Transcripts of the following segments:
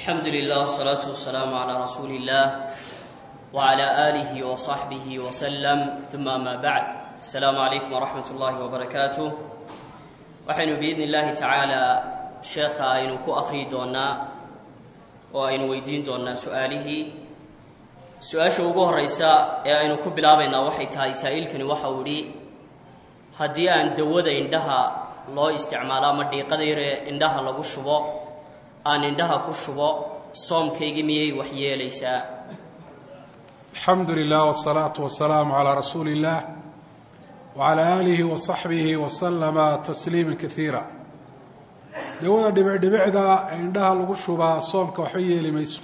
الحمد لله والصلاة والسلام على رسول الله وعلى آله وصحبه وسلم ثم ما بعد السلام عليكم ورحمة الله وبركاته waxaynu biidni illaahi tacaalaa sheekha aynu ku akhriyi doonnaa oo aynu weydiin doonnaa su-aalihii su-aasha ugu horraysa ee aynu ku bilaabaynaa waxay tahay saa'ilkani waxa uu idhi haddii aan dawada indhaha loo isticmaalo ama dhiiqada yar ee indhaha lagu shubo aan indhaha ku shubo soomkaygii miyay wax yeelaysaa alxamdu lilah wsalaatu wasalaamu calaa rasuuli illah wcalaa aalihi wasaxbihi wasalama tasliima kaiira dawada dhibicdhibicda ee indhaha lagu shubaa soomka waxba yeeli mayso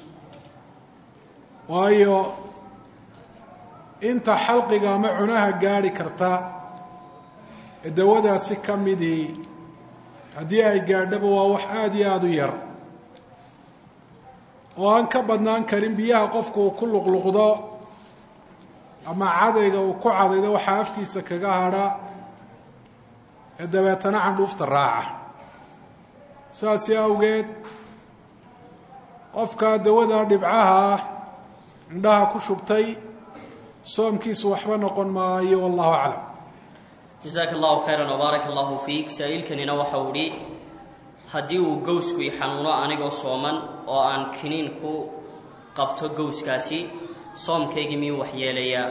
waayo inta xalqiga ama cunaha gaadhi karta ee dawadaasi ka midii haddii ay gaadhaba waa wax aada iyo aada u yar oo aan ka badnaan karin biyaha qofku uu ku luqluqdo ama cadayga uu ku cadaydo waxaa afkiisa kaga hadha ee dabeetana candhuufta raaca saasi awgeed qofka dawada dhibcaha indhaha ku shubtay soomkiisu waxba noqon maayo wallahu aclam jasaaka allahu khayran wbaaraka allahu fiik saa-iilkanina waxa uu idhi haddii uu gowsku i xanuuno anigoo sooman oo aan kiniin ku qabto gowskaasi soomkaygii miyuu waxyeelayaa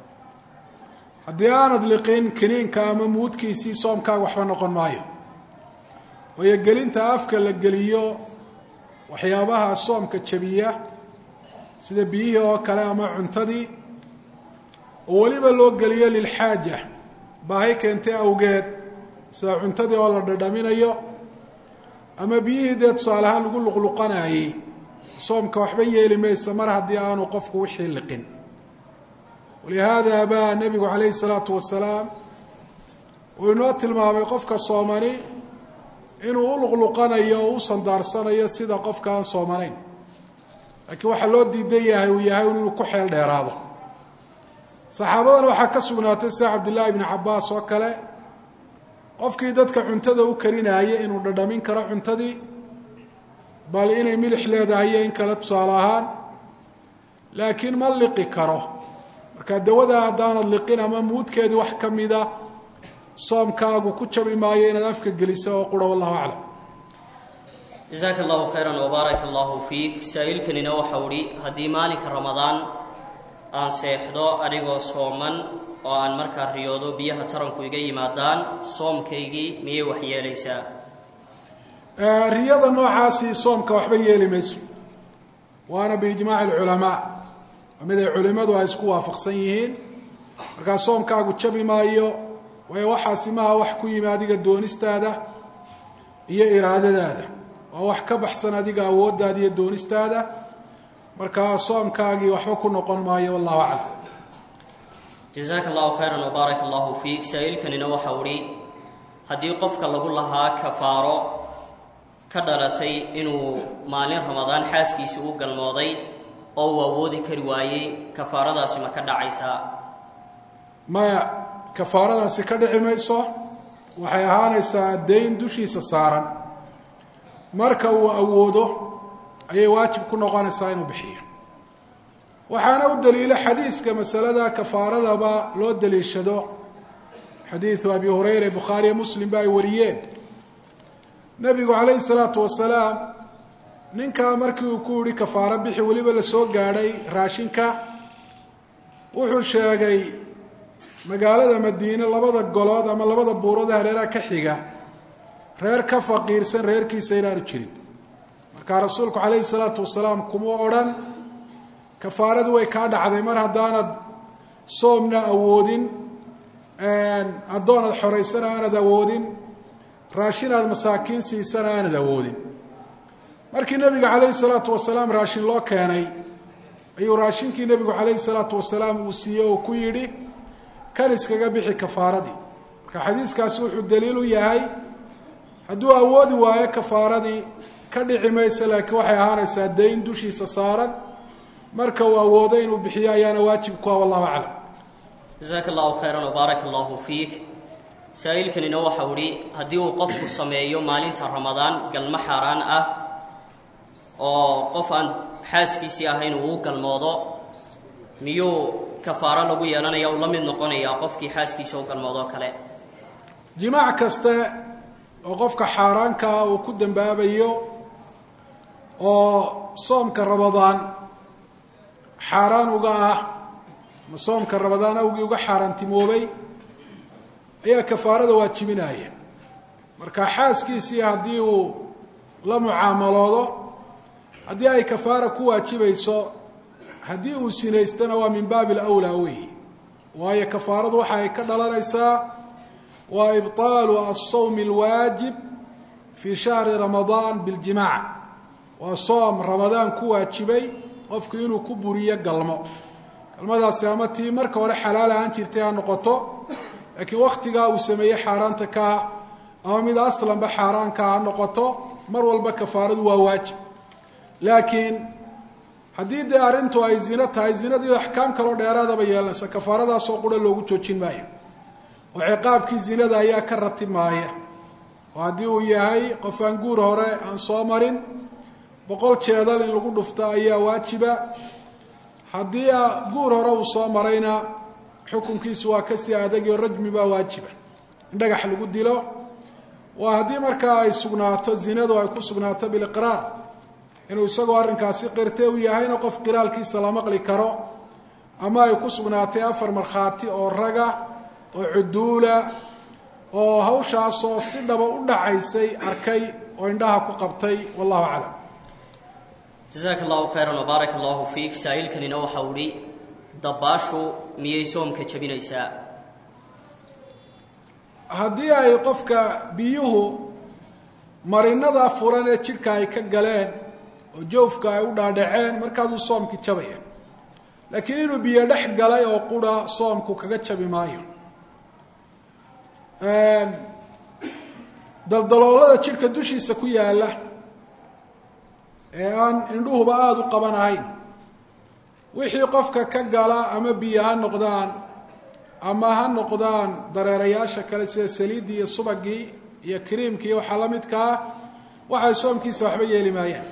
haddii aanad liqin kiniinka ama muudkiisii soomkaaga waxba noqon maayo waayo gelinta afka la geliyo waxyaabaha soomka jabiya sida biyihii oo kale ama cuntadii oo weliba loo geliyo lilxaaja baahi keentay awgeed sida cuntadii oo la dhadhaminayo ama biyihii dee tusaale ahaan lagu luqluqanayey soomka waxba yeeli maysa mar haddii aanu qofku wixii liqin walihaada baa nebigu calayhi salaatu wasalaam uu inoo tilmaamay qofka soomani inuu u luqluqanayo oo u sandaarsanayo sida qofka aan soomanayn laakiin waxaa loo diidan yahay uu yahay inuu ku xeel dheeraado saxaabadan waxaa ka sugnaatay sida cabdillaahi ibni cabbaas oo kale qofkii dadka cuntada u karinaaya inuu dhadhamin karo cuntadii bal inay milix leedahay iyo in kale tusaale ahaan laakiin ma liqi karo marka dawada haddaanad liqin ama muudkeedii wax ka mida soomkaagu ku jabi maayo inaad afka gelisa oo qura wallahu aclam jasaaka allahu khayran wbaaraka allahu fiik saa-iilkanina waxau idhi haddii maalinka ramadaan aan seexdo anigoo sooman oo aan markaa riyoodo biyaha taranku iga yimaadaan soomkaygii miyay wax yeelaysaa riyada noocaasi soomka waxba yeeli mayso waana biijmaaci alculamaa mid ay culimmadu ay isku waafaqsan yihiin markaa soomkaagu jabi maayo waayo waxaasi maha wax ku yimi adiga doonistaada iyo iraadadaada waa wax ka baxsan adiga awooddaada iyo doonistaada markaa soomkaagii waxba ku noqon maayo wallahu aclam jasaaka allahu khayran wbaaraka allahu fiik saa-iilkanina waxau idhi haddii qofka lagu lahaa kafaaro ka dhalatay inuu maalin ramadaan xaaskiisii u galmooday oo uu awoodi kari waayey kafaaradaasi ma ka dhacaysaa maya kafaaradaasi ka dhici mayso waxay ahaanaysaa dayn dushiisa saaran marka uu awoodo ayay waajib ku noqonaysaa inuu bixiyo waxaana u daliilo xadiiska masalada kafaaradaba loo daliishado xadiidu abi hurayra bukhaariyo muslim ba ay wariyeen nebigu calayhi salaatu wasalaam ninkaa markii uu ku yihi kafaaro bixi weliba la soo gaadhay raashinka wuxuu sheegay magaalada madiine labada golood ama labada buurood hareeraha ka xiga reer ka faqiirsan reerkiisa inaanu jirin markaa rasuulku calayhi salaatu wasalaam kuma odhan kafaaradu way kaa dhacday mar haddaanad soomna awoodin addoonad xoraysana aanad awoodin raashinaad masaakiin siisana aanad awoodin markii nebiga calayhi salaatu wasalaam raashin loo keenay ayuu raashinkii nebigu calayhi salaatu wasalaam uu siiyey oo ku yidhi kan iskaga bixi kafaaradii marka xadiiskaasi wuxuu daliil u yahay hadduu awoodi waayo kafaaradii ka dhici maysa laakiin waxay ahaanaysaa dayn dushiisa saaran marka uu awoodo inuu bixiyo ayaana waajib ku ah wallahu aclam jasaaka allahu khayran wbaaraka allahu fiik saa-iilkanina waxau idhi haddii uu qofku sameeyo maalinta ramadaan galmo xaaraan ah oo qof aan xaaskiisii ahayn uu u galmoodo miyuu kafaaro lagu yeelanaya uu la mid noqonayaa qofkii xaaskiisa u galmoodoo kale jimaac kaste oo qofka xaaraankaa uu ku dambaabayo oo soomka ramadaan xaaraan uga ah ama soomka ramadaan awgii uga xaaraantimoobay ayaa kafaarada waajibinaya marka xaaskiisii haddii uu la mucaamaloodo haddii ay kafaara ku waajibayso haddii uu sinaystana waa min baabi alawlaa weeyi waayo kafaaradu waxa ay ka dhalanaysaa waa ibطaalu alsawmi alwaajib fii shahri ramadaan biاljimaac waa soom ramadaan ku waajibay qofku inuu ku buriyo galmo galmadaasi ama tii marka hore xalaal ahaan jirtay ha noqoto laakiin waktigaa uu sameeyey xaaraanta kaa ama mid aslanba xaaraankaa ha noqoto mar walba kafaaradu waa waajib laakiin haddii dee arrintu ay zino tahay zinadii axkaam kaloo dheeraadaba yeelanaysa kafaaradaasoo qura loogu joojin maayo oo ciqaabkii zinada ayaa ka ratib maaya oo haddii uu yahay qof aan guur hore aan soo marin boqol jeedal in lagu dhufto ayaa waajiba haddii guur hore uu soo marayna xukunkiisu waa kasii adagio rajmi baa waajiba in dhagax lagu dilo waa haddii markaa ay sugnaato zinadu ay ku sugnaato biliqraar inuu isagoo arrinkaasi qirte u yahayna qof qiraalkiisa la maqli karo ama ay ku sugnaatay afar markhaati oo raga oo cuduula oo hawshaasoo si dhaba u dhacaysay arkay oo indhaha ku qabtay wallahu aclam jasaaka allahu khayran wbaaraka allahu fiik saa'ilkanina waxau idhi dabbaashu miyay soomka jebinaysaa haddii ay qofka biyuhu marinada furan ee jidhka ay ka galeen oo joofka ay u dhaadhaceen markaasuu soomkii jabaya laakiin inuu biyo dhex galay oo qura soomku kaga jabi maayo daldaloolada jidhka dushiisa ku yaalla ee aan indhuhuba aada u qaban ahayn wixii qofka ka gala ama biyo ha noqdaan ama ha noqdaan dareerayaasha kale sida saliiddii iyo subagii iyo kriimkii iyo waxaa la midkaa waxay soomkiisa waxba yeeli maayaan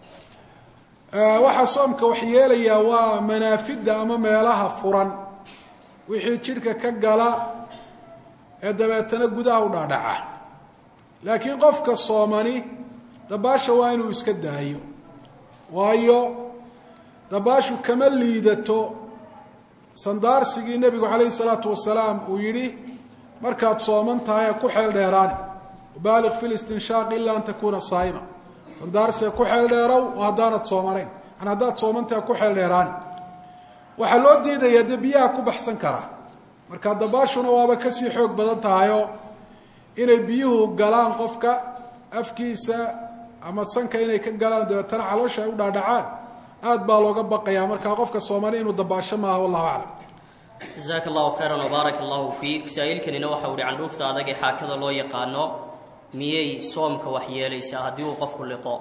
waxaa soomka wax yeelayaa waa manaafidda ama meelaha furan wixii jidhka ka gala ee dabeetana gudaha u dhaadhaca laakiin qofka soomani dabaasha waa inuu iska daayo waayo dabaashu kama liidato sandaarsigii nebigu calayhi salaatu wasalaam uu yidhi markaad sooman tahay ha ku xeel dheeraani baaliq fi listinshaaq ila an takuuna saa'ima sandaarsiga ku xeel dheerow oo haddaanad soomanayn an haddaad soomantahay ha ku xeel dheeraani waxaa loo diidayaa dee biyaha ku baxsan karaa marka dabaashuna waaba kasii xoog badan tahayoo inay biyuhu galaan qofka afkiisa ama sanka inay ka galaan dabeetana caloosha ay u dhaadhacaan aad baa looga baqayaa markaa qofka soomani inuu dabaasho maaha wallahu aclam jasaaka allahu khayran wbaaraka allahu fiik saa'ilkanina waxau ihi candhuufta adag ee xaakada loo yaqaano miyay soomka wax yeelaysaa haddii uu qofku liqo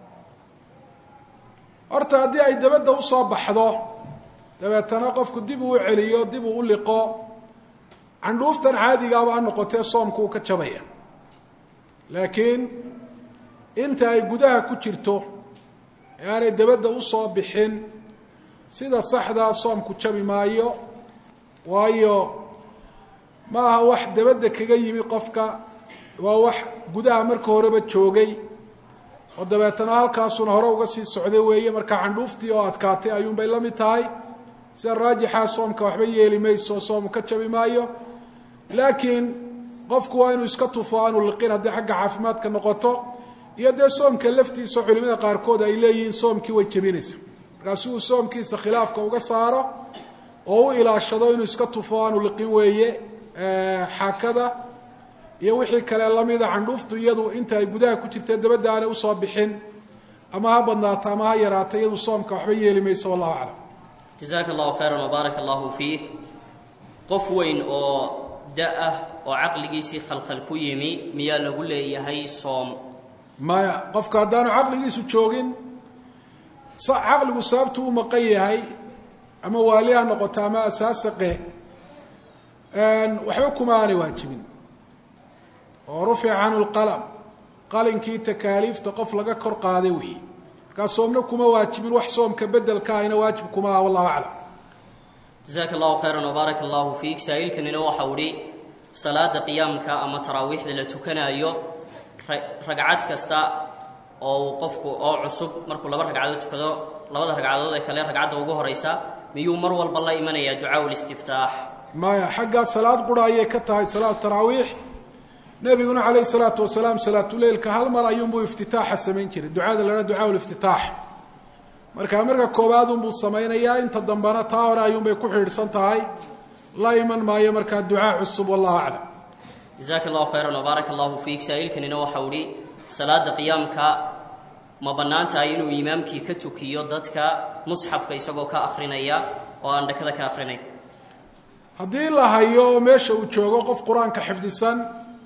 horta haddii ay dabadda usoo baxdo dabeetana qofku dib uu celiyo dib uu u liqo candhuuftan caadigaaba ha noqotee soomku uu ka jabaya laakiin inta ay gudaha ku jirto ee aanay dabadda usoo bixin sida saxdaa soomku jabi maayo waayo ma aha wax dabadda kaga yimi qofka waa wax gudaha marka horeba joogay oo dabeetana halkaasuna hore uga sii socday weeye marka candhuuftii oo adkaatay ayuunbay la mid tahay sida raajixaa soomka waxba yeeli mayso soomu ka jabi maayo laakiin qofku waa inuu iska tufo aanu liqin haddii xagga caafimaadka noqoto iyo dee soomka laftiisa culimada qaarkood ay leeyihiin soomkii way jebinaysa markaa si uu soomkiisa khilaafka uga saaro oo u ilaashado inuu iska tufo aanu liqin weeye xaakada iyo wixii kale lamida candhuuftu iyadu inta ay gudaha ku jirta dabadda aanay usoo bixin ama ha badnaato ama ha yaraato iyadu soomka waxba yeeli mayso wallahu aclam jasaaka allahu khayran wbaaraka allahu fiik qof weyn oo da-ah oo caqligiisii khalkhal ku yimi miyaa lagu leeyahay soom maya qofka haddaanu caqligiisu joogin caqligu sababtu u maqan yahay ama waali ha noqoto ama asaasaqe waxba kuma aanay waajibin oo rufica canhu lqalam qalinkii takaaliifta qof laga kor qaaday weeye markaa soomna kuma waajibin wax soomka bedelka ahina waajib kuma aha wallahu aclam jasaaka allahu khayran wbaaraka allahu fiik saa-iilkanina waxau idhi salaada qiyaamka ama taraawiixda la tukanaayo ragcad kasta oo uu qofku oo cusub markuu laba ragcadood tukado labada ragcadood ee kale ragcadda ugu horaysa miyuu mar walba la imanayaa ducaa listiftaax maya xaggaa salaad qura ayay ka tahay salaatu taraawiix nebiguna calayhi salaatu wasalaam salaatuleilka hal mar ayuunbuu iftitaaxa samayn jiray ducada laha ducaa liftitaax markaa marka koobaad unbuu samaynayaa inta dambena taa hore ayuunbay ku xidhiidhsan tahay la iman maayo markaa ducaa cusub wallahu aclam jasaaka allahu khayran wbaaraka allahu fiik saa-iilkanina waxau idhi salaada qiyaamka ma bannaan tahay inuu imaamkii ka tukiyo dadka musxafka isagoo ka akrinaya oo aan dhakada ka akrinay haddii la hayo oo meesha uu joogo qof qur-aanka xifdisan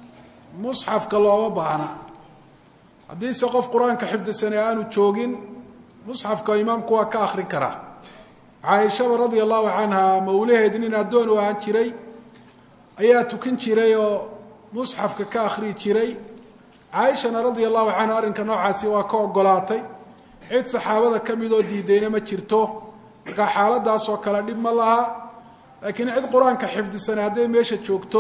musxafka looma baahna haddiise qof qur-aanka xifdisane aanu joogin musxafka imaamku waa ka akrin karaa caaishaba radia allahu canha mawlaheed nin addoon u ahaan jiray ayaa tukan jiray oo musxafka ka akhriyi jiray caaishana radia allahu canha arrinka noocaasi waa ka ogolaatay cid saxaabada ka midoo diidayna ma jirto markaa xaaladaasoo kale dhib ma laha laakiin cid qur-aanka xifdisane hadday meesha joogto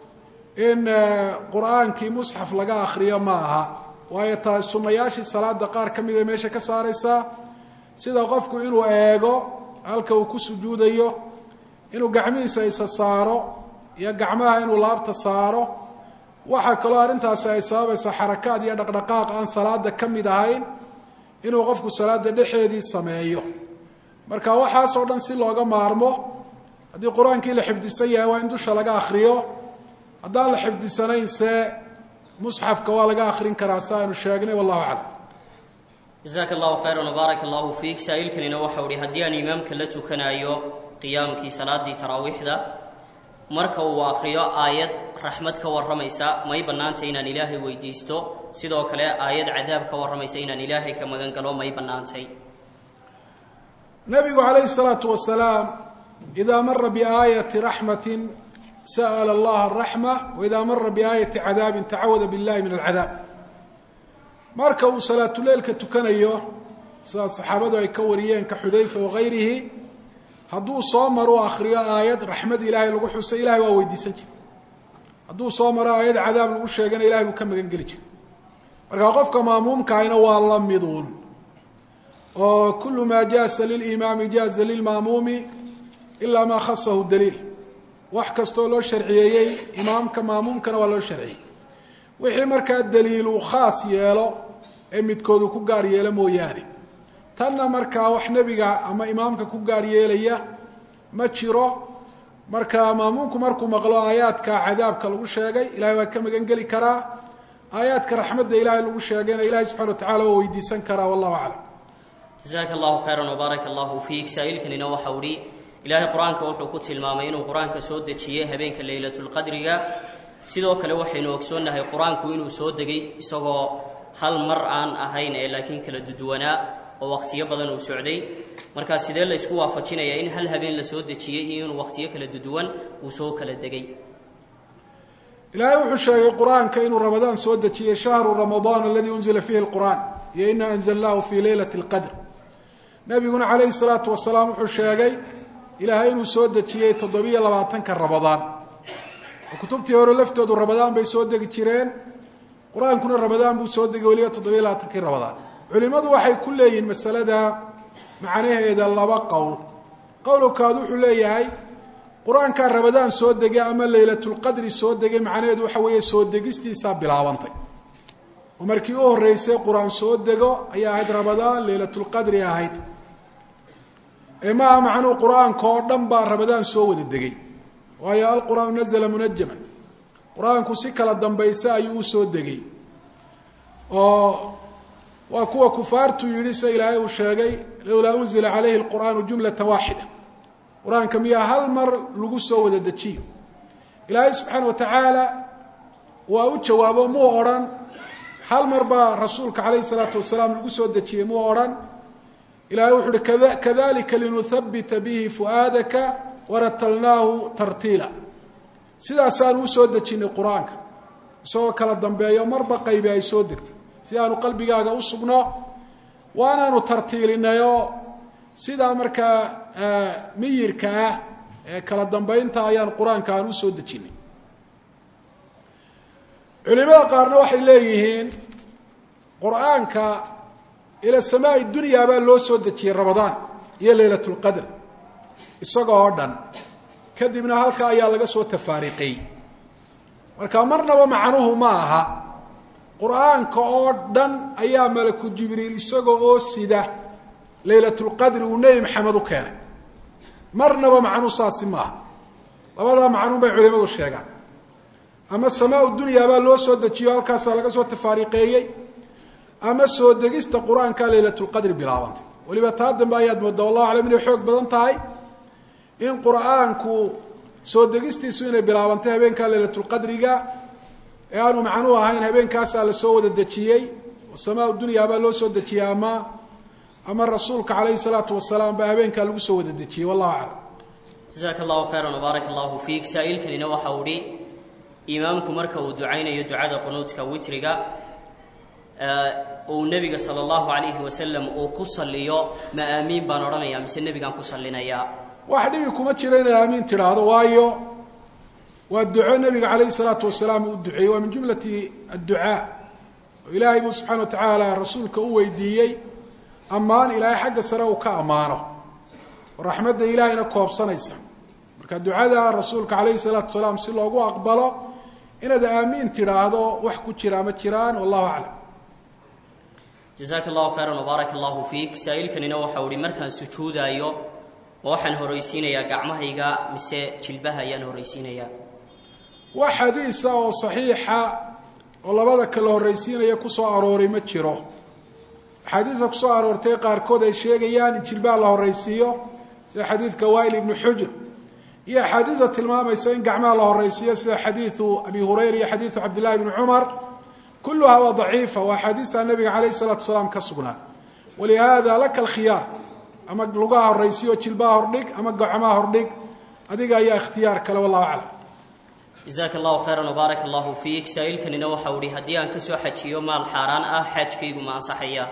in qur-aankii musxaf laga akhriyo ma aha waayo taa sunnayaashii salaada qaar ka mida meesha ka saaraysaa sida qofku inuu eego halka uu ku sujuudayo inuu gacmihiisa isa saaro iyo gacmaha inuu laabta saaro waxaa kaloo arrintaasi ay sababaysaa xarakaad iyo dhaqdhaqaaq aan salaada ka mid ahayn inuu qofku salaada dhexeedii sameeyo marka waxaasoo dhan si looga maarmo haddii qur-aankii la xifdisan yahay waa in dusha laga akhriyo haddaan la xifdisanayn se musxafka waa laga akhrin karaa si aynu sheegnay wallahu aclam jasaaka allahu khayran wbaaraka allahu fiik saa-iilkanina waxau ihi haddii aan imaamka la tukanaayo qiyaamkii salaadii taraawiixda marka uu akhriyo aayad raxmad ka warramaysa may bannaantay inaan ilaahay weydiisto sidoo kale aayad cadaab ka warramaysa inaan ilaahay ka magan galo may bannaantay nabigu calayhi salaatu wasalaam idaa mara biaayati raxmatin sa'ala allaha araxma waidaa mara biaayati cadaabin tacawada billahi min alcadaab marka uu salaatuleilka tukanayo sidaa saxaabadu ay ka wariyeen ka xudayfa wagayrihi hadduu soo maro akhriyo aayad raxmad ilaahay lagu xusay ilahay waa weydiisan jiray hadduu soo maro aayad cadaab lagu sheegana ilahay buu ka magan geli jiray marka qofka maamuumkaahina waa la miduun oo kulu maa jaaza lilimaami jaaza lilmaamuumi ilaa maa khasahu daliil wax kastoo loo sharciyeeyey imaamka maamuumkana waa loo sharciyey wixii markaa daliil uu khaas yeelo ee midkoodu ku gaar yeelo mooyaane tanna markaa wax nebiga ama imaamka ku gaar yeelaya ma jiro marka maamuumku markuu maqlo aayaadka cadaabka lagu sheegay ilahay waa ka magan geli karaa aayaadka raxmadda ilaahay lagu sheegayna ilahay subxana wa tacala waa weydiisan karaa wallahu aclam jasaaka allahu khayran wbaaraka allahu fiik saa-iilkanina waxau ihi ilaahay qur-aanka wuxuu ku tilmaamay inuu qur-aanka soo dejiyey habeenka leylatulqadriga sidoo kale waxaynu ogsoonnahay qur-aanku inuu soo degay isagoo hal mar aan ahayn ee laakiin kala duduwanaa oo waqtiyo badan uu socday markaa sidee la isku waafajinayaa in hal habeen la soo dejiyey iyo inuu waqtiyo kala duduwan uu soo kala degay ilaahay wuxuu sheegay qur-aanka inuu ramadaan soo dejiyey shahru ramadaan aladii unzila fiihi lqur'aan iyo ina anzalnaahu fii leylati lqadr nabiguna calayhi salaatu wasalaam wuxuu sheegay ilaahay inuu soo dejiyey toddobiyo labaatanka ramadaan oo kutubtii hore laftoodu ramadaan bay soo degi jireen qur-aankuna ramadaan buu soo degay weliba toddobiyo labaatankii ramadaan culimmadu waxay ku leeyihiin masalada macnaheeda laba qowl qowlkaad wuxuu leeyahay qur-aankaa ramadaan soo degay ama leylatulqadri soo degay macnaheedu waxa weeye soo degistiisaa bilaabantay oo markii u horreysay qur-aan soo dego ayaa ahayd ramadaan leylatulqadri ahayd ee maaha macnuu qur-aanka oo dhan baa ramadaan soo wada degay waayo alqur'aanu nazla munajaman qur-aanku si kala dambaysa ayuu u soo degay oo waa kuwa kufaartu yidhi se ilaahay uu sheegay lowlaa unzila calayhi lqur'aanu jumlata waaxida qur-aanka miyaa hal mar lagu soo wada dejiyo ilaahay subxaana wa tacaala waa u jawaabo muu odhan hal mar baa rasuulka calayhi salaatu wasalaam lagu soo dejiyey muu odhan ilahay wuxu uhi kadalika linuhabita bihi fu'aadaka waratalnaahu tartiila sidaasaanu usoo dejinay qur-aanka isagoo kala dambeeyo marba qaybi ay soo degtay si aanu qalbigaaga u sugno waanaanu tartiilinayoo sidaa markaa miyirka ah ee kala dambeynta ayaan qur-aanka aan usoo dejinay culimada qaarna waxay leeyihiin qur-aanka ila samaai dunya baa loo soo dejiyey ramadaan iyo leylat lqadr isaga oo dhan kadibna halka ayaa laga soo tafaariqay marka marnaba macnuhu ma aha qur-aanka oo dhan ayaa malaku jibriil isaga oo sida leylatulqadri uu nebi maxamed u keenay marnaba macnuu saasi maaha labadaa macnuun bay culimadu sheegaan ama samaa dunya baa loo soo dejiyo halkaasaa laga soo tafaariqeeyey ama soo degista qur-aanka leylatulqadri bilaabantay weliba taa dambe ayaad moodaa wallahu aclam inay xoog badan tahay in qur-aanku soo degistiisu inay bilaabantay habeenkaa leylatulqadriga ee aanu macnuu ahayn habeenkaasaa la soo wada dejiyey samaa dunya baa loo soo dejiyey ama ama rasuulka calayhi salaatu wasalaam baa habeenkaa lagu soo wada dejiyey wallahu aclam jasaaka allahu khayran wbaarak allahu fiik saa-iilkanina waxa uu hi imaamku marka uu ducaynayo ducada qunuudka witriga uu nebiga sala allahu calayhi wasalam uu ku salliyo ma aamiin baan odhanayaa mise nebigaan ku sallinayaa wax dhibi kuma jiro inaad aamiin tidhaahdo waayo waa duco nebiga calayhi salaatu wasalaam uu duceeyey waa min jumlati adducaa oo ilaahay buu subxana wa tacaala rasuulka u weydiiyey ammaan ilaahay xagga sare uu ka ammaano oo raxmadda ilaahayna koobsanaysa marka ducada rasuulka calayhi salaatu wasalaam si loogu aqbalo inaad aamiin tidhaahdo wax ku jiraa ma jiraan wallahu aclam jasaaka allahu khayran wbaarak allahu fiik saa-iilkanina waxau ihi markaan sujuudaayo ma waxaan horraysiinayaa gacmahayga mise jilbaha ayaan horraysiinayaa wax xadiisa oo saxiixa oo labada kala horraysiinaya kusoo arooray ma jiro axaadiista kusoo aroortay qaarkood ay sheegayaan in jilbaha la horraysiiyo sida xadiidka wail ibnu xujr iyo axaadiista tilmaamaysa in gacmaha la horraysiiyo sida xadiidu abi hurayra iyo xadiidu cabdillahi bni cumar kulluhaa waa daciifa waa axaadiista nabiga calayhi salaatu wasalaam ka sugnaa walihaada laka alkhiyaar ama lugaha horraysiyo jilbaha hordhig ama gacmaha hordhig adiga ayaa ikhtiyaar kale wallahu aclam jasaaka allahu khayran wbaarak allahu fiik saa-iilkanina waxau ihi haddii aan kasoo xajiyo maal xaaraan ah xaajkaygu ma ansaxaya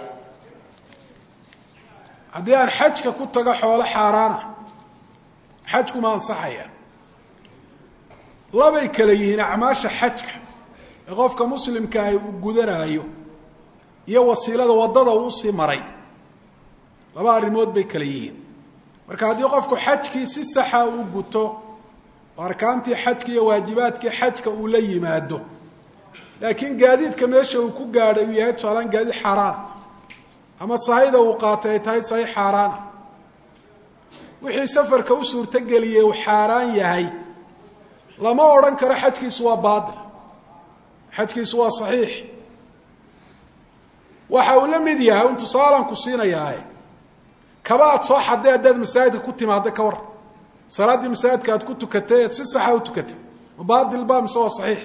haddii aan xajka ku tago xoolo xaaraana xajku ma ansaxaya labay kale yihiin acmaasha xajka ee qofka muslimkaahi uu gudanaayo iyo wasiilada waddada uu usii maray laba arrimood bay kale yihiin marka haddii qofku xajkii si saxa uu guto oo arkaantii xajka iyo waajibaadkii xajka uu la yimaado laakiin gaadiidka meesha uu ku gaadhay uu yahay tusaalaan gaadiid xaaraana ama sahayda uu qaatay ay tahay sahay xaaraana wixii safarka u suurtogeliyey uu xaaraan yahay lama odhan karo xajkiisu waa baatil xajkiisu waa saxiix waxa uu la mid yahay un tusaalaan ku siinayaae kaba aad soo xadday haddaad masaajidka ku timaadda ka war salaaddii masaajidka aad ku tukatay eed si saxa u tukatay ma baatil ba mise waa saxiix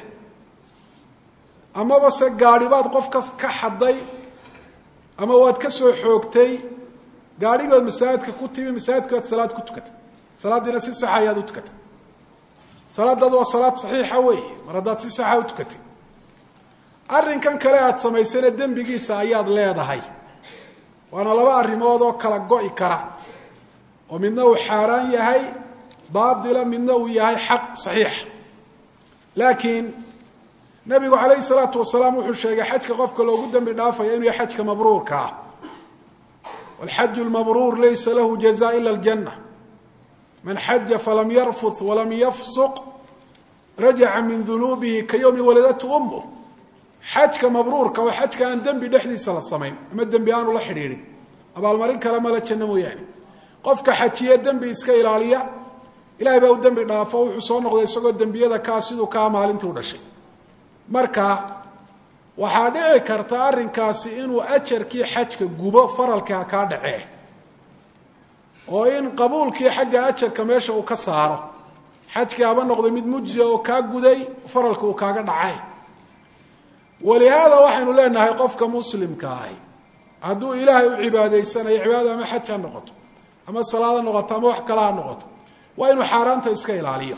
amaba se gaadhi baad qofka ka xadday ama waad ka soo xoogtay gaadhi baad masaajidka ku timi masaajidka baad salaad ku tukatay salaaddiina si saxa ayaad u tukatay salaadaad waa salaad saxiixa weeye mar haddaad si saxa u tukatay arrinkan kale aada samaysana dembigiisa ayaad leedahay waana laba arrimood oo kala go-i kara oo midna uu xaaraan yahay baatila midna uu yahay xaq saxiixa laakiin nabigu calayhi salaatu wasalaam wuxuu sheegay xajka qofka loogu dembi dhaafaya inuu yahay xajka mabruurka ah walxaju lmabruur laysa lahu jaza ila aljanna man xaja falam yarfut walam yafsuq rajaca min dunuubihi ka yowmi waladatu umuh xajka mabruurka oo xajka aan dembi dhexdiisa la samayn ama dembi aanu la xidhiidhin abaalmarin kale mala janno mooyaane qofka xajiye dembi iska ilaaliya ilahay baa u dembi dhaafo wuxuu soo noqday isagoo dembiyada kaa siduu kaa maalintii u dhashay marka waxaa dhici karta arrinkaasi inuu ajarkii xajka gubo faralkaa kaa dhacee oo in qabuulkii xagga ajarka meesha uu ka saaro xajkii haba noqday mid mujzia oo kaa guday faralka uu kaaga dhacay walihaada waxaynu leenahay qofka muslimka ahi hadduu ilaahay u cibaadaysanayo cibaadada ama xaj ha noqoto ama salaad ha noqoto ama wax kale ha noqoto waa inuu xaaraanta iska ilaaliyo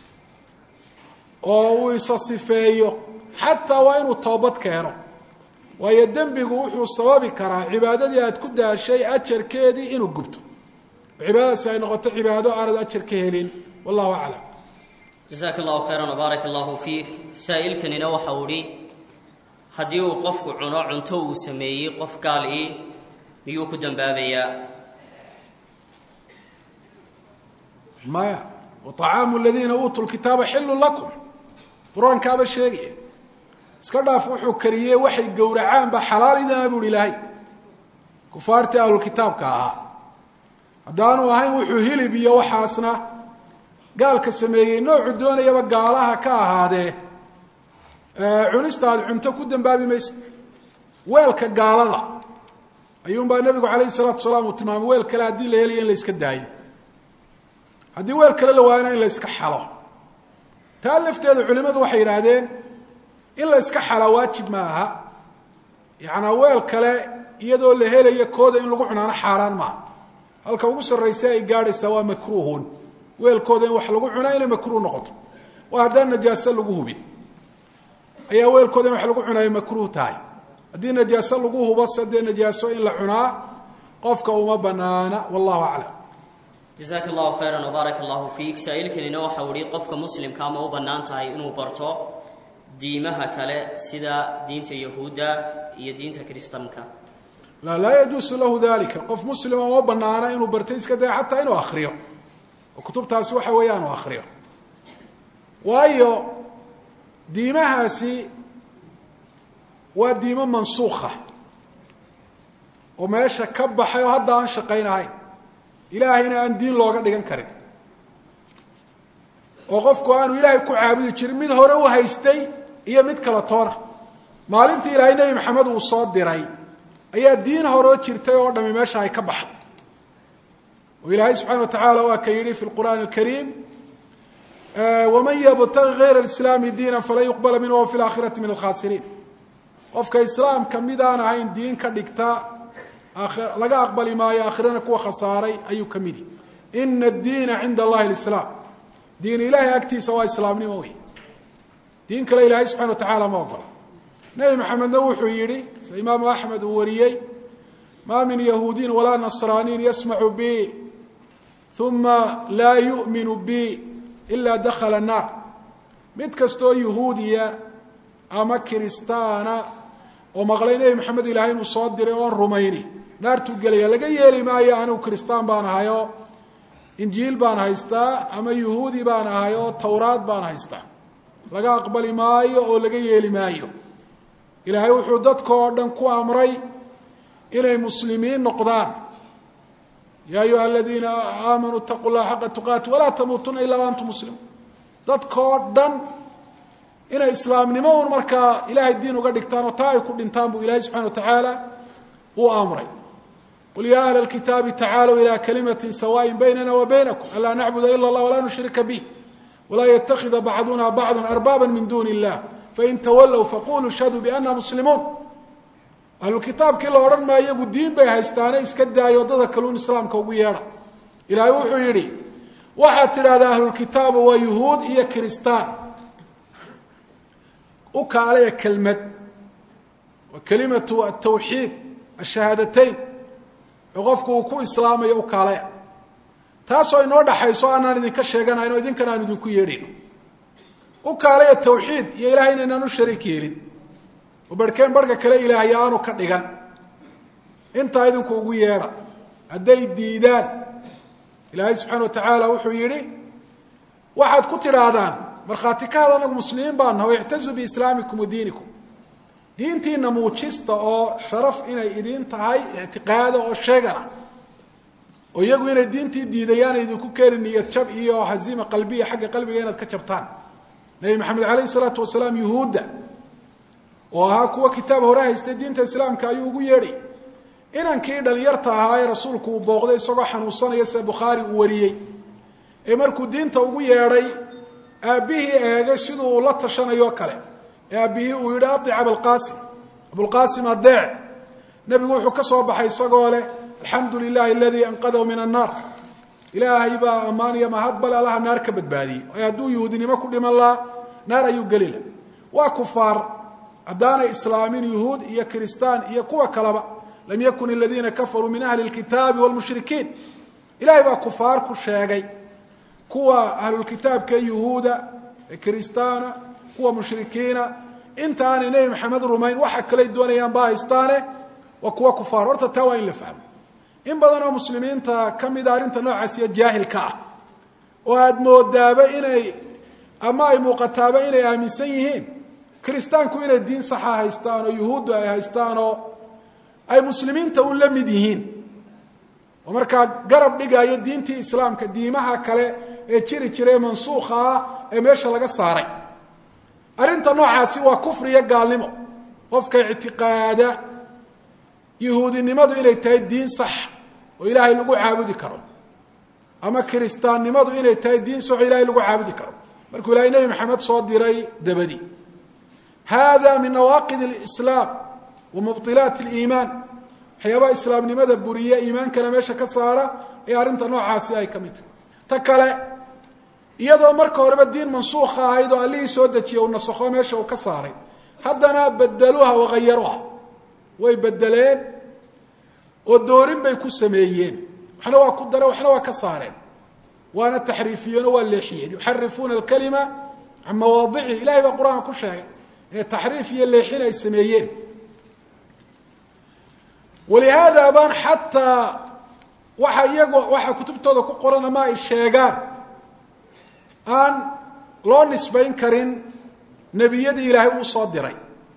oo uu isa sifeeyo xataa waa inuu toobad keeno waayo dembigu wuxuu sababi karaa cibaadadii aad ku daashay ajarkeedii inuu gubto oo cibaadadaasi ay noqoto cibaado aanad ajar ka helin wallahu aclam jasaaka allahu khayran wbaarak allahu fiik saa'ilkanina waxa uu idhi haddii uu qofku cuno cunto uu sameeyey qof gaal ii miyuu ku dembaabayaa maya waطacaamu aladiina uutuu lkitaaba xilun lakum qur-aankaaba sheegaya iska dhaaf wuxuu kariyey waxay gowracaan ba xalaal idana buuhi ilaahay kufaartii ahlulkitaabka ahaa haddaanu ahayn wuxuu hilib iyo waxaasna gaalka sameeyey noocu doonayaba gaalaha ka ahaadee cunista aad cunto ku dembaabi maysa weelka gaalada ayuunbaa nebigu calayhi salaatu salaam uu tilmaamay weel kale haddii la helayo in la yska daayo haddii weel kale la waayana in la yska xalo taa lafteeda culimmadu waxay yidhaahdeen in la yska xalaa waajib ma aha yacanaa weel kale iyadoo la helayo kooda in lagu cunaano xaaraan maaha halka ugu sarraysa ay gaadhaysaa waa makruuhun weelkooda in wax lagu cunaa inay makruuh noqoto oo haddaan najaaso lagu hubin ayaa weelkooda in wax lagu cunaayo makruuh tahay haddii najaaso lagu hubo se dee najaaso in la cunaa qofka uma banaana wallahu aclam jasaaka allahu khayran wbaarak allahu fiik saa'ilkanina waxa uu ihi qofka muslimka ma u bannaan tahay inuu barto diimaha kale sida diinta yahuudda iyo diinta kiristanka la laa yajuusu lahu dalika qof muslima uma banaana inuu bartay iska daya xataa inuu akriyo oo kutubtaasi waxa weeyaan uu akriyo waayo diimahaasi waa diimo mansuukha oo meesha ka baxay oo hadda aan shaqaynahayn ilaahayna aan diin looga dhigan karin oo qofku aanu ilaahay ku caabudi jirin mid hore u haystay iyo mid kala toona maalintii ilaahay nebi maxamed uu soo diray ayaa diin horeo jirtay oo dhami meesha ay ka baxday oo ilaahay subxana wa tacaala waa ka yidhi fi lqur'aani alkariim waman yabtagi gayra alislaami diina falan yuqbala minhu wa fi laakhirati min alkhaasiriin qofka islaamka midaan ahayn diin ka dhigta laga aqbali maayo aakhirana kuwa khasaaray ayuu ka midi ina addiina cinda allahi alislaam diin ilaahay agtiisa waa islaamnimo wey diin kale ilaahay subxana wa tacaala ma ogola nebi maxamedna wuxuu yidhi sida imaamu axmed uu wariyey maa min yahuudiyin walaa nasraaniyin yasmacu bi uma laa yu'minu bi ilaa dakhala naar mid kastoo yahuudiya ama kiristaana oo maqlay nebi maxamed ilaahay inuu soo diray oon rumayni naartuu gelaya laga yeeli maayo anigu kiristaan baan ahay oo injiil baan haystaa ama yuhuudi baan ahay oo towraad baan haystaa laga aqbali maayo oo laga yeeli maayo ilaahay wuxuu dadka oo dhan ku amray inay muslimiin noqdaan yaa ayuha aladiina aamanuu itaquu llaha xaqa tuqaati walaa tamuutuna ilaa antum muslimuun dadka oo dhan inay islaamnimo un markaa ilaahay diin uga dhigtaan oo taa ay ku dhintaan buu ilaahay subxana wa tacaala uu amray qul yaa ahla alkitaabi tacaalow ilaa kalimatin sawaaءin baynana wa baynakum anlaa nacbuda ila اllah walaa nushrika bih walaa ytakida bacduna bacda arbaaba min duni اllah fain tawallow faquluu shhaduu biana muslimuun ahlukitaabkii la odhan maayo iyagu diin bay haystaane iska daayo waddada kaluun islaamka ugu yeedha ilaahay wuxuu yidhi waxaad tidhahdaa ahlulkitaaba waa yuhuud iyo kiristaan u kaalaya kelmad waa kelimatu atawxiid ashahaadateyn ee qofku uu ku islaamayo u kaalaya taasoo inoo dhaxayso aanaan idinka sheeganayn oo idinkan aan idinku yeedhayno u kaalaya tawxiid iyo ilahay inaynaan u shariik yeelin oo barhkeen barhka kale ilaahay aanu ka dhigan intaa idinku ugu yeedha hadday diidaan ilaahay subxaana wa tacaala wuxuu yidhi waxaad ku tidhaahdaan markhaati ka had anagu muslimiin baan naha o ictazuu biislaamikum wa diinikum diintiina muujista oo sharaf inay idiin tahay ictiqaada oo sheegana oo iyagu inay diintii diidayaana idinku keeni niyad jab iyo haziima qalbiya xagga qalbiga inaad ka jabtaan nebi maxamed calayhi isalaatu wasalaam yuhuudda oo ahaa kuwa kitaab hore haystay diinta islaamka ayuu ugu yeedhay inankii dhalinyarta ahaa ee rasuulku uu booqday isagoo xanuunsanaya sida bukhaari uu wariyey ee markuu diinta ugu yeedhay aabbihii eegay siduu uu la tashanayoo kale ee aabbihii uu yidhi adic abalqaasim abulqaasim adeec nebigu wuxuu ka soo baxay isagoo leh alxamdu lilahi aladii anqadahu min annaar ilaahay baa ammaaniya mahad bale allaha naar ka badbaadiyey ee hadduu yuhuudinimo ku dhiman lahaa naar ayuu geli lah waa kufaar haddaanay islaamin yuhuud iyo kiristaan iyo kuwa kaleba lam yakun aladiina kafaruu min ahli lkitaabi wlmushrikiin ilahay baa kufaar ku sheegay kuwa ahlulkitaabka yuhuuda ee kiristaana kuwa mushrikiina inta aanay nebi maxamed rumayn waxa kaley doonayaan ba haystaane waa kuwa kufaar horta taa waa in la fahmo in badan oo muslimiinta ka mida arrinta noocaasiyo jaahilka ah oo aada moodaaba inay ama ay muuqataaba inay aaminsan yihiin kiristaanku inay diin saxa haystaan oo yuhuuddu ay haystaan oo ay muslimiinta u la mid yihiin oo markaa garab dhigaayo diintii islaamka diimaha kale ee jiri jira ee mansuukha ah ee meesha laga saaray arrinta noocaasi waa kufri iyo gaalnimo qofka ictiqaada yuhuudinimadu inay tahay diin sax oo ilaahay lagu caabudi karo ama kiristaannimadu inay tahay diin sax oo ilahay lagu caabudi karo markuu ilahay nebi maxamed soo diray dabadi hada min nawaaqid اlislaam wa mubطilaat اliimaan waxyaabaha islaamnimada buriya iimaankana meesha ka saara ee arrinta noocaasi ay ka mid tahay ta kale iyadoo marka horeba diin mansuukha ahayd oo allihii soo dejiye uu nasakho meesha uu ka saaray haddana bedeluha wagayaruha way bedeleen oo doorin bay ku sameeyeen waxna waa ku dareen waxna waa ka saareen waana taxriifiyeen oo waa leexiyeen yuxarifuuna alkalima can mawaadicihi ilahay baa qur-aanka ku sheegay inay taxriif iyo leexin ay sameeyeen walihaada baan xataa waxa iyago waxaa kutubtooda ku qoran ama ay sheegaan aan loo nisbayn karin nebiyadii ilaahay uu soo diray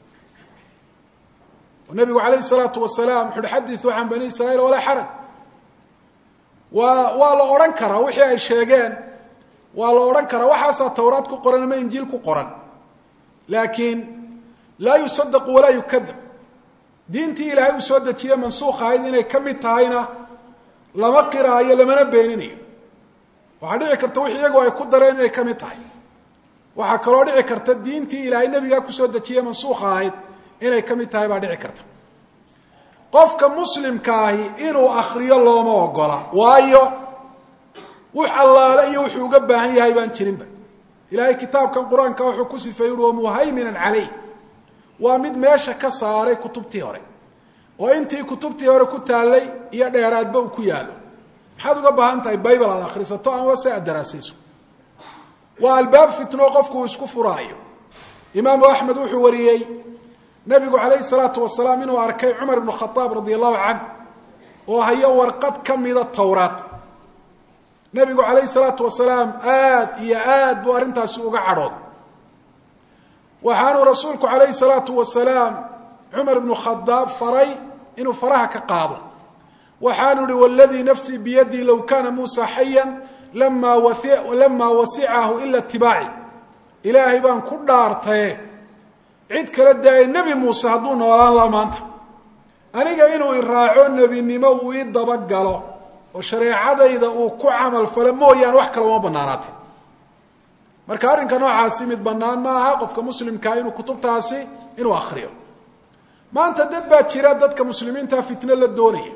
oo nebigu calayhi salaatu wasalaam wuxu uhi xadiثuu can bani israiil walaa xaraj waa waa la odhan karaa wixii ay sheegeen waa la odhan karaa waxaasaa towraad ku qoran ama injiil ku qoran laakiin laa yusadaqu walaa yukadab diintii ilaahay uu soo dejiye mansuukh ahayd inay ka mid tahayna lama qiraayo lamana beeninayo waxaa dhici karta wix iyagu ay ku dareen inay ka mid tahay waxaa kaloo dhici karta diintii ilaahay nebigaa kusoo dejiye mansuukha ahayd inay ka mid tahay baa dhici karta qofka muslimka ahi inuu akriyo looma ogola waayo wux allaale iyo wuxuu uga baahan yahay baan jirinba ilaahay kitaabkan qur-aanka wuxuu ku sifeeyey ui wamuhayminan calayh waa mid meesha ka saaray kutubtii hore oo intii kutubtii hore ku taallay iyo dheeraadba uu ku yaalo maxaad uga baahan tahay bible aad akhrisato amaba se aad daraasayso waa albaab fitno qofku uu isku furaayo imaamu axmed wuxuu wariyey nabigu calayhi salaatu wasalaam inuu arkay cumar ibnu khadaab radia allahu canh oo hayo warqad ka mida towraad nabigu calayhi salaatu wasalaam aad iyo aad buu arrintaasi uga cadhooday waxaanuu rasuulku calayhi salaatu wasalaam cumar ibnu khadaab faray inuu faraha ka qaado waxaanu ihi waladii nafsii biyadii low kaana muusa xayan lamaa lamaa wasicahu ila itibaaci ilaahay baan ku dhaartaye cid kala daayay nebi muuse hadduu noolaan la maanta aniga inuu iraaco nebinimo uu ii dabagalo oo shareecadayda uu ku camal falo mooyaane wax kale uma banaanaatee marka arrinka noocaasi mid bannaan ma aha qofka muslimkaa inuu kutubtaasi inuu akriyo maanta dad baa jira dadka muslimiintaa fitno la doonaya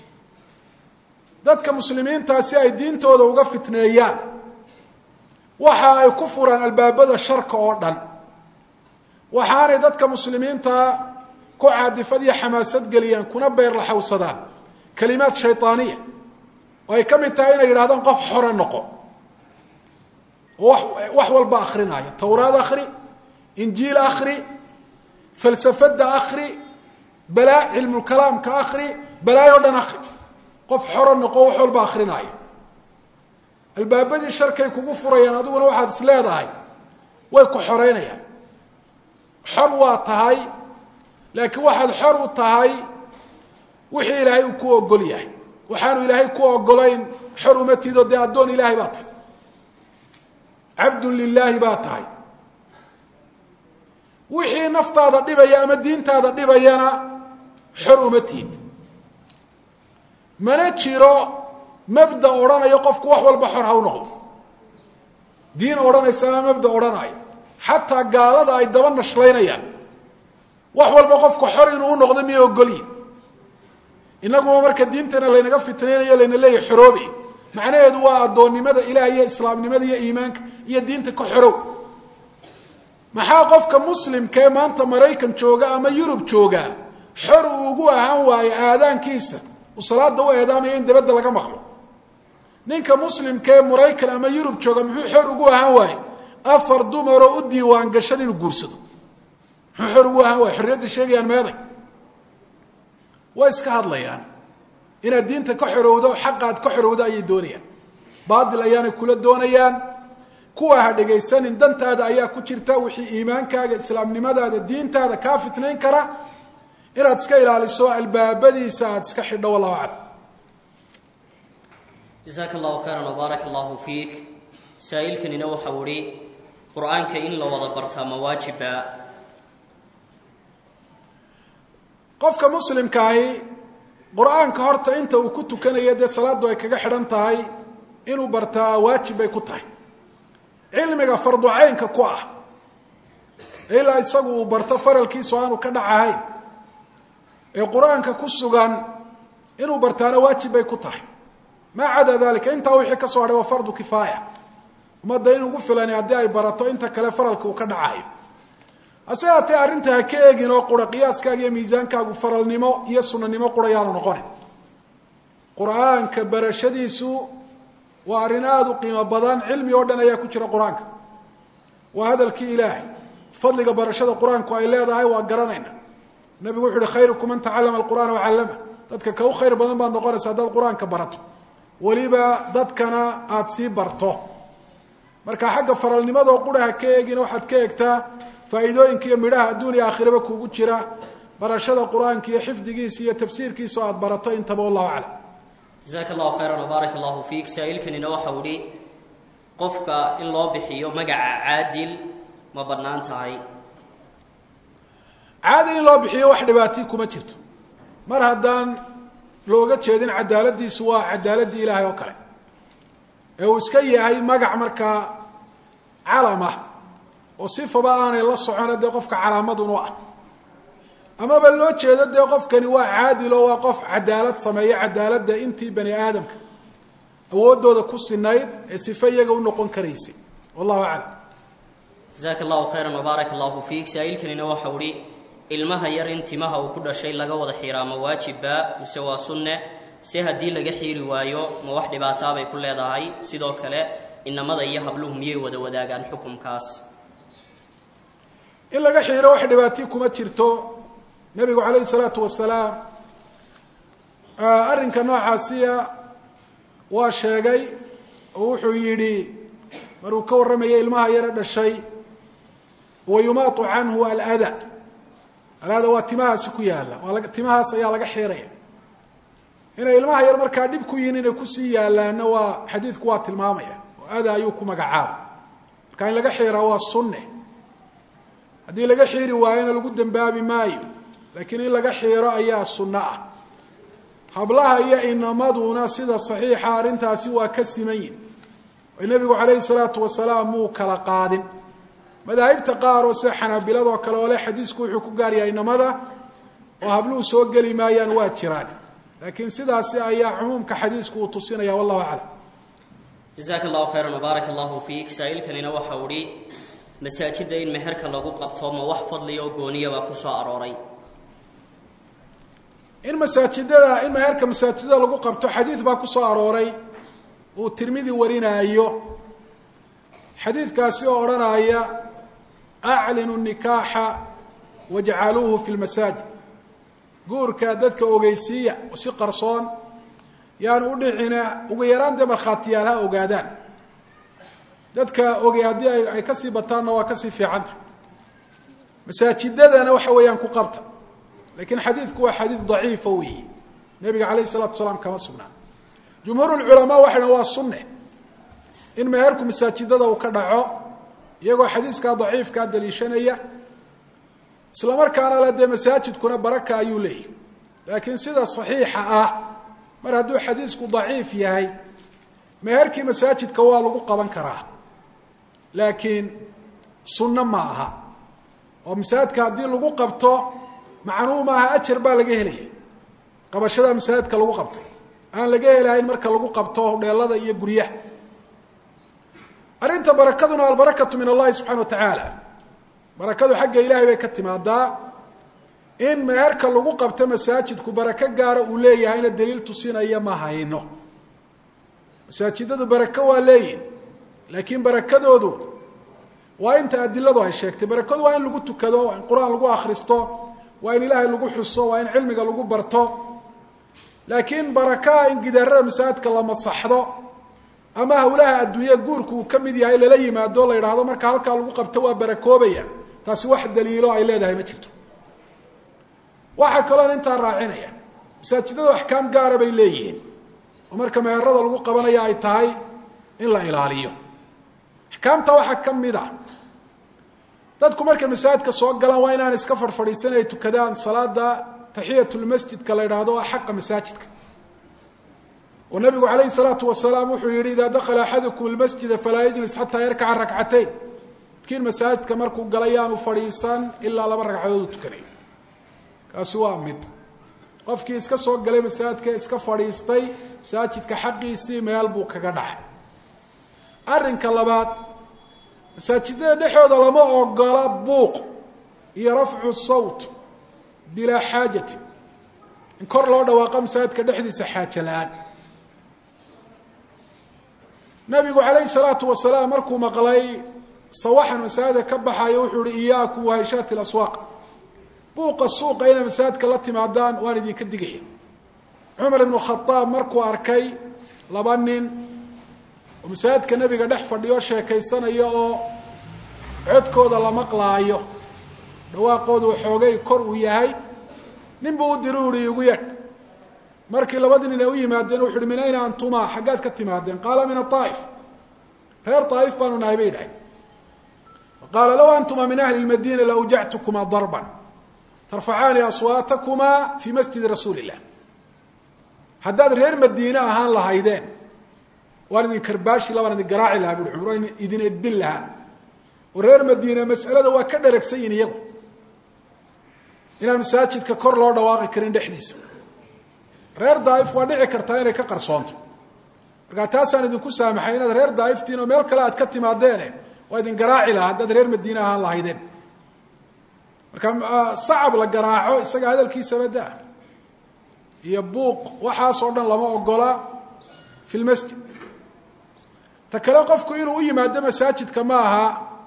dadka muslimiintaa si ay diintooda uga fitneeyaan waxa ay ku furaan albaabada sharka oo dhan waxaanay dadka muslimiintaa ku caadifad iyo xamaasad geliyaan kuna beerlaxawsadaan kalimaad shaydaaniya oo ay ka mid tahay inay yidhahdaan qof xore noqo oo wax walba akrinaayo towraad akri injiil akri falsafadda akri balaa cilmulkalaamka akri balaayo o dhan akri qof xoro noqo wax walba akrinaayo albaabadii sharkay kugu furayaan adiguna waxaad is leedahay way ku xoreynayaan xor waa tahay laakiin waxaad xor u tahay wixii ilaahay uu ku ogol yahay waxaanu ilaahay ku ogolayn xor uma tido dee addoon ilaahay baa tahay cabdun lilaahi baa tahay wixii naftaada dhibaya ama diintaada dhibayana xor uma tiid mana jiro mabda odhanayo qofku wax walba xor ha u noqdo diin odhanaysa ama mabda odhanayo xataa gaalada ay daba nashlaynayaan wax walba qofku xor inuu u noqdo miyay ogolyihin inaguma marka diintana laynaga fitnaynayo layna leeyahy xoroobi macnaheedu waa addoonnimada ilaah iyo islaamnimada iyo iimaanka iyo diinta ka xorow maxaa qofka muslimka ee maanta maraykan jooga ama yurub jooga xor uu ugu ahaan waayo aadaankiisa uu salaada u eedaamaya in dabadda laga maqlo ninka muslimka ee maraykan ama yurub jooga muxuu xor ugu ahaan waaye afar dumaroo u diiwaan gashan inuu guursado muxuu xor ugu ahaan waaye xorriyadda sheegayaan meeday way iska hadlayaan inaad diinta ka xorowdo xaqaad ka xorowdo ayay doonayaan baatil ayaanay kula doonayaan kuwa ha dhegaysanin dantaada ayaa ku jirta wixii iimaankaaga islaamnimadaada diintaada kaa fitnayn kara inaad iska ilaaliso albaabadiisa aada iska xidho wallahu aclam jasaaka allahu khayran wbaaraka allahu fiik saa-iilkanina waxau ihi qur-aanka in la wada bartaa ma waajiba qofka muslimkaahi qur-aanka horta inta uu ku tukanayo dee salaaddu ay kaga xidhan tahay inuu bartaa waajib bay ku tahay cilmiga farducaynka ku ah ilaa isagu uu barto faralkiisu aanu ka dhac ahayn ee qur-aanka ku sugan inuu bartaana waajib bay ku tahay maa cadaa dalika intaa wixii ka soo hadhay waa fardu kifaaya ummadda in ugu filani haddii ay barato inta kale faralka uu ka dhacayo hase haatee arrinta ha ka eegin oo qura qiyaaskaaga iyo miisaankaagu faralnimo iyo sunanimo qura yaanu noqonin qur-aanka barashadiisu waa arrin aada u qiimo badan cilmi oo dhan ayaa ku jira qur-aanka waa hadalkii ilaahay fadliga barashada qur-aanku ay leedahay waa garanayna nabigu wuxu uhi khayrukum man tacallama alqur'ana wacallama dadka ka u khayr badan baad noqonaysa haddaad qur-aanka barato weliba dadkana aada sii barto marka xagga faralnimadoo qura ha ka eegin waxaad ka eegtaa faa'iidooyinka iyo midhaha adduun iyo aakhiraba kuugu jira barashada qur-aanka iyo xifdigiisa iyo tafsiirkiisa oo aada barato intaba wallahu aclam jasaaka allahu khayran wbaaraka allahu fiik saa-iilkanina waxau ihi qofka in loo bixiyo magaca caadil ma bannaan tahay caadil in loo bixiyo wax dhibaatii kuma jirto mar haddaan looga jeedin cadaaladiisu waa cadaaladii ilaahay oo kale ee uu iska yahay magac markaa calam ah oo sifaba aanay la socona dee qofka calaamadun u ah amaba loo jeedo dee qofkani waa caadil oo waa qof cadaalad sameeya cadaaladda intii bani aadamka awooddooda ku sinayd ee sife iyaga u noqon karaysay wallahu aclam jasaaka allahu khayran wbaaraka allahu fiik saa-iilkanina waxau ihi ilmaha yar in timaha uu ku dhashay laga wada xiiraa ma waajibba mise waa sunne se haddii laga xiiri waayo ma wax dhibaataabay ku leedahay sidoo kale inamada iyo habluhu miyay wada wadaagaan xukumkaas in laga xiiro wax dhibaatii kuma jirto nebigu calayhi salaatu wasalaam arrinka noocaasiya waa sheegay oo wuxuu yidhi maruu ka warramayay ilmaha yare dhashay wa yumaatu canhu alada alada waa timahaasi ku yaalla waa timahaas ayaa laga xiiraya inay ilmaha yar markaa dhib ku yihiin inay kusii yaalaanna waa xadiidku waa tilmaamaya oo ada ayuu ku magacaabay marka in laga xiiraa waa sunne haddii laga xiiri waayona lagu dembaabi maayo laakiin in laga xiiro ayaa sunno ah hablaha iyo inamaduna sida saxiixa arrintaasi waa ka siman yihin oo nebigu calayhi salaatu wasalaam muu kala qaadin madaahibta qaar oo sida xanaabiladoo kale oo le xadiisku wuxuu ku gaaryahay inamada oo habluhu soo geli maayaan waa jiraan laakiin sidaasi ayaa cumuumka xadiisku uu tusinaya wallahu aclam jasaaka allahu khayran wbaaraka allahu fiik saa-iilkanina waxau ihi masaajidda in meherka lagu qabto ma wax fadliya oo gooniyabaa ku soo arooray in masaajidada in meherka masaajidada lagu qabto xadiid baa ku soo arooray uu tirmidi warinaayo xadiidkaasi oo odhanaya aclinu nikaaxa wajcaluuhu fi lmasaajid guurka dadka ogeysiiya oo si qarsoon yaanu u dhicina ugu yaraan dee markhaatiyaal ha ogaadaan dadka ogey haddii ay kasii bataanna waa kasii fiicanta masaajidadana waxa weeyaan ku qabta lakiin xadiidku waa xadiid daciifa weeyi nebiga calayh isalatu wasalaam kama sugnaan jumhuur lculamaa waxay dhan waa sunne in meherku masaajidada uu ka dhaco iyagoo xadiiskaa daciifkaa daliishanaya isla markaana le dee masaajidkuna baraka ayuu leeyahy laakiin sida saxiixa ah mar hadduu xadiisku daciif yahay meherkii masaajidka waa lagu qaban karaa laakiin sunno ma aha oo masaajidka haddii lagu qabto macnuhu maaha ajar baa laga helaya qabashada masaajidka lagu qabtay aan laga helahayn marka lagu qabto dheelada iyo guryaha arrinta barakaduna albarakatu min allahi subxana wa tacaala barakadu xagga ilaahay bay ka timaadaa in meherka lagu qabto masaajidku barako gaara uu leeyahayna daliil tusinaya ma hayno masaajidadu barako waa leeyihin laakiin barakadoodu waa inta adiladu ay sheegtay barakadu waa in lagu tukado waa in qur-aan lagu akhristo waa in ilaahay lagu xuso waa in cilmiga lagu barto laakiin barakaa in gidaarada masaajidka la masaxdo ama hawlaha adduunya guurku uu ka mid yahay lala yimaado la yidhaahdo marka halkaa lagu qabto waa barakoobaya taasi wax daliilo ay leedahay ma jirto waxaa kaloon intaa raacinaya masaajidadu axkaam gaara bay leeyihiin oo marka meherada lagu qabanaya ay tahay in la ilaaliyo axkaamta waxaa ka mid a dadku markay masaajidka soo galaan waa inaan iska fadhfadhiisan ay tukadaan salaada taxiyatulmasjidka la yidhaahdo waa xaqa masaajidka oo nabigu calayhi salaatu wasalaam wuxuu yihi idaa dakala axadukum lmasjida falaa yajlis xataa yarkaca rakcatayn midkiin masaajidka markuu galay yaanu fadhiisan ilaa laba ragcadood u tukanayo kaasi waa mid qofkii iska soo galay masaajidka iska fadhiistay masaajidka xaqiisii meel buu kaga dhacay arrinka labaad masaajidada dhexooda lama ogola buuq iyo rafcu sawt bilaa xaajati in kor loo dhawaaqo masaajidka dhexdiisa xaajo la-aan nabigu calayhi salaatu wasalaam markuu maqlay sawaxan masaajida ka baxayo wuxuu ihi iyaakum wahayshaati laswaaq buuqa suuqa inay masaajidka la timaadaan waan idinka digaya cumar ibnu khadaab markuu arkay laba nin oo masaajidka nebiga dhex fadhiyo sheekaysanaya oo codkooda la maqlaayo dhawaaqoodu xoogay kor uu yahay nin buu u diri uhi igu yeedh markii labadii nin ay u yimaadeen wuxu uhi min ayna antuma xaggaad ka timaadeen qaala min aaa'if reer aa'if baanu nahay bay dhahay qaala low antuma min ahli lmadiina laawjactukuma darban tarfacaani aswaatakumaa fii masjidi rasuuli illah haddaad reer madiine ahaan lahaydeen waan idin karbaashi labaan idin garaaci lahaa bui cumar waan idin edbin lahaa oo reer madiine mas'alada waa ka dheragsan yihin iyagu inaan masaajidka kor loo dhawaaqi karin dhexdiisa reer daaif waa dhici kartaa inay ka qarsoonto markaa taasaan idinku saamaxay inaad reer daaiftiin oo meel kale aad ka timaadeene waa idin garaaci lahaa haddaad reer madiine ahaan lahaydeen marka sacab la garaaco isaga hadalkiisaba daa iyo buuq waxaasoo dhan lama ogola fi lmasjid ta kale qofku inuu u yimaado masaajidka ma aha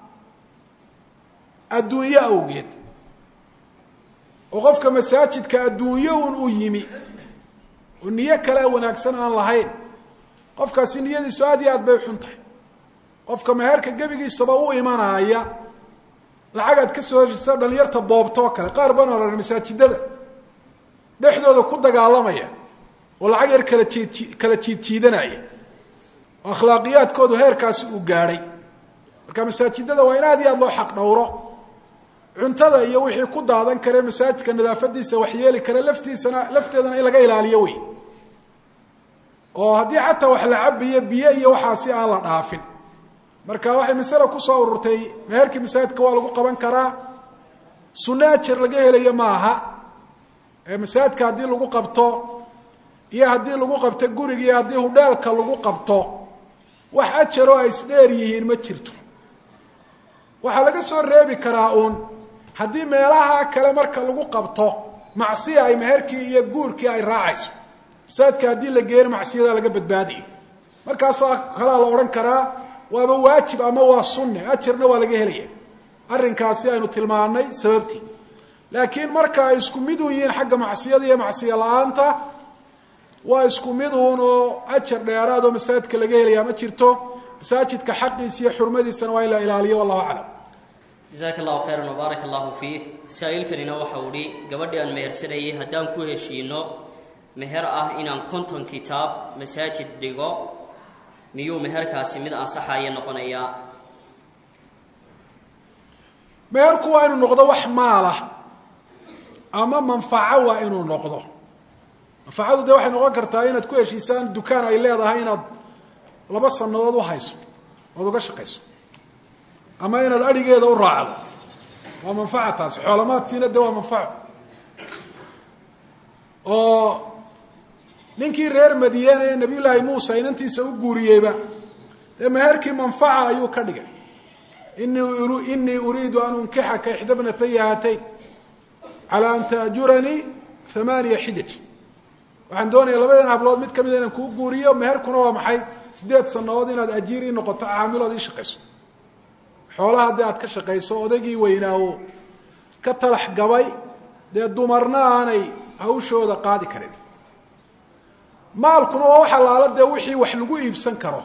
adduunyo awgeed oo qofka masaajidka adduunyo un u yimi oo niyo kale wanaagsan aan lahayn qofkaasi niyadiisu aad iyo aad bay xun tahay qofka meherka gebigiisaba u imanaaya lacagaad ka soo heshisa dhalinyarta boobto oo kale qaar baan oran masaajidada dhexdooda ku dagaalamaya oo lacag yar kala jiid kala jiid jiidanaya oo akhlaaqiyaadkoodu heerkaasi uu gaadhay marka masaajidada waa in aad iyo aad loo xaq dhowro cuntada iyo wixii ku daadan kare masaajidka nadaafadiisa waxyeeli kare laftiisana lafteedana in laga ilaaliyo wey oo haddii xataa wax la cabiyo biyo iyo waxaasi aan la dhaafin marka waxay masale kusoo ururtay meherkii masaajidka waa lagu qaban karaa sunno ajar laga helayo ma aha ee masaajidka haddii lagu qabto iyo haddii lagu qabto guriga iyo haddii hudheelka lagu qabto wax ajaroo ay isdheer yihiin ma jirto waxaa laga soo reebi karaa uun haddii meelaha kale marka lagu qabto macsiya ay meherkii iyo guurkii ay raacayso masaajidka haddii la geeyo macsiyada laga badbaadayo markaasoo kalaa la odhan karaa waaba waajib ama waa sunne ajarna waa laga helaya arrinkaasi aynu tilmaanay sababtii laakiin marka ay isku mid un yihiin xagga macsiyada iyo macsiyo la-aanta waa isku mid uun oo ajar dheeraad oo masaajidka laga helayaa ma jirto masaajidka xaqiisa iyo xurmadiisana waa in la ilaaliyo wallahu aclam jasaaka allahu khayran wbaarak allahu fiik saa-iilkanina waxa uu hi gabadhii aan mehersanayay haddaan ku heshiino meher ah inaan konton kitaab masaajid dhigo miyuu meherkaasi mid ansaxaya noqonayaa meherku waa inuu noqdo wax maalah ama manfaco waa inuu noqdo manfacadu dee waxay noqon kartaa inaad ku heshiisaan dukaan ay leedahay inaad laba sanadood u hayso ood uga shaqayso ama inaad adhigeeda u raacdo waa manfaca taasi xoolamaadsiina de waa manfaco oo ninkii reer madiyaana ee nabiy llaahi muusa inantiisa u guuriyeyba dee meherkii manfaca ayuu ka dhigay inii uriidu an unkixaka ixda bnataya haatayn calى an taajuranii hamaaniya xijaj waxaan doonaya labadan hablood mid kamida inaan kuu guuriyo meherkuna waa maxay sideed sanadood inaad ajiir ii noqoto caamilood ii shaqayso xoolaha haddii aad ka shaqayso odaygii weynaawo ka talax gabay dee dumarna aanay hawshooda qaadi karin maalkuna waa wax allaala dee wixii wax lagu iibsan karo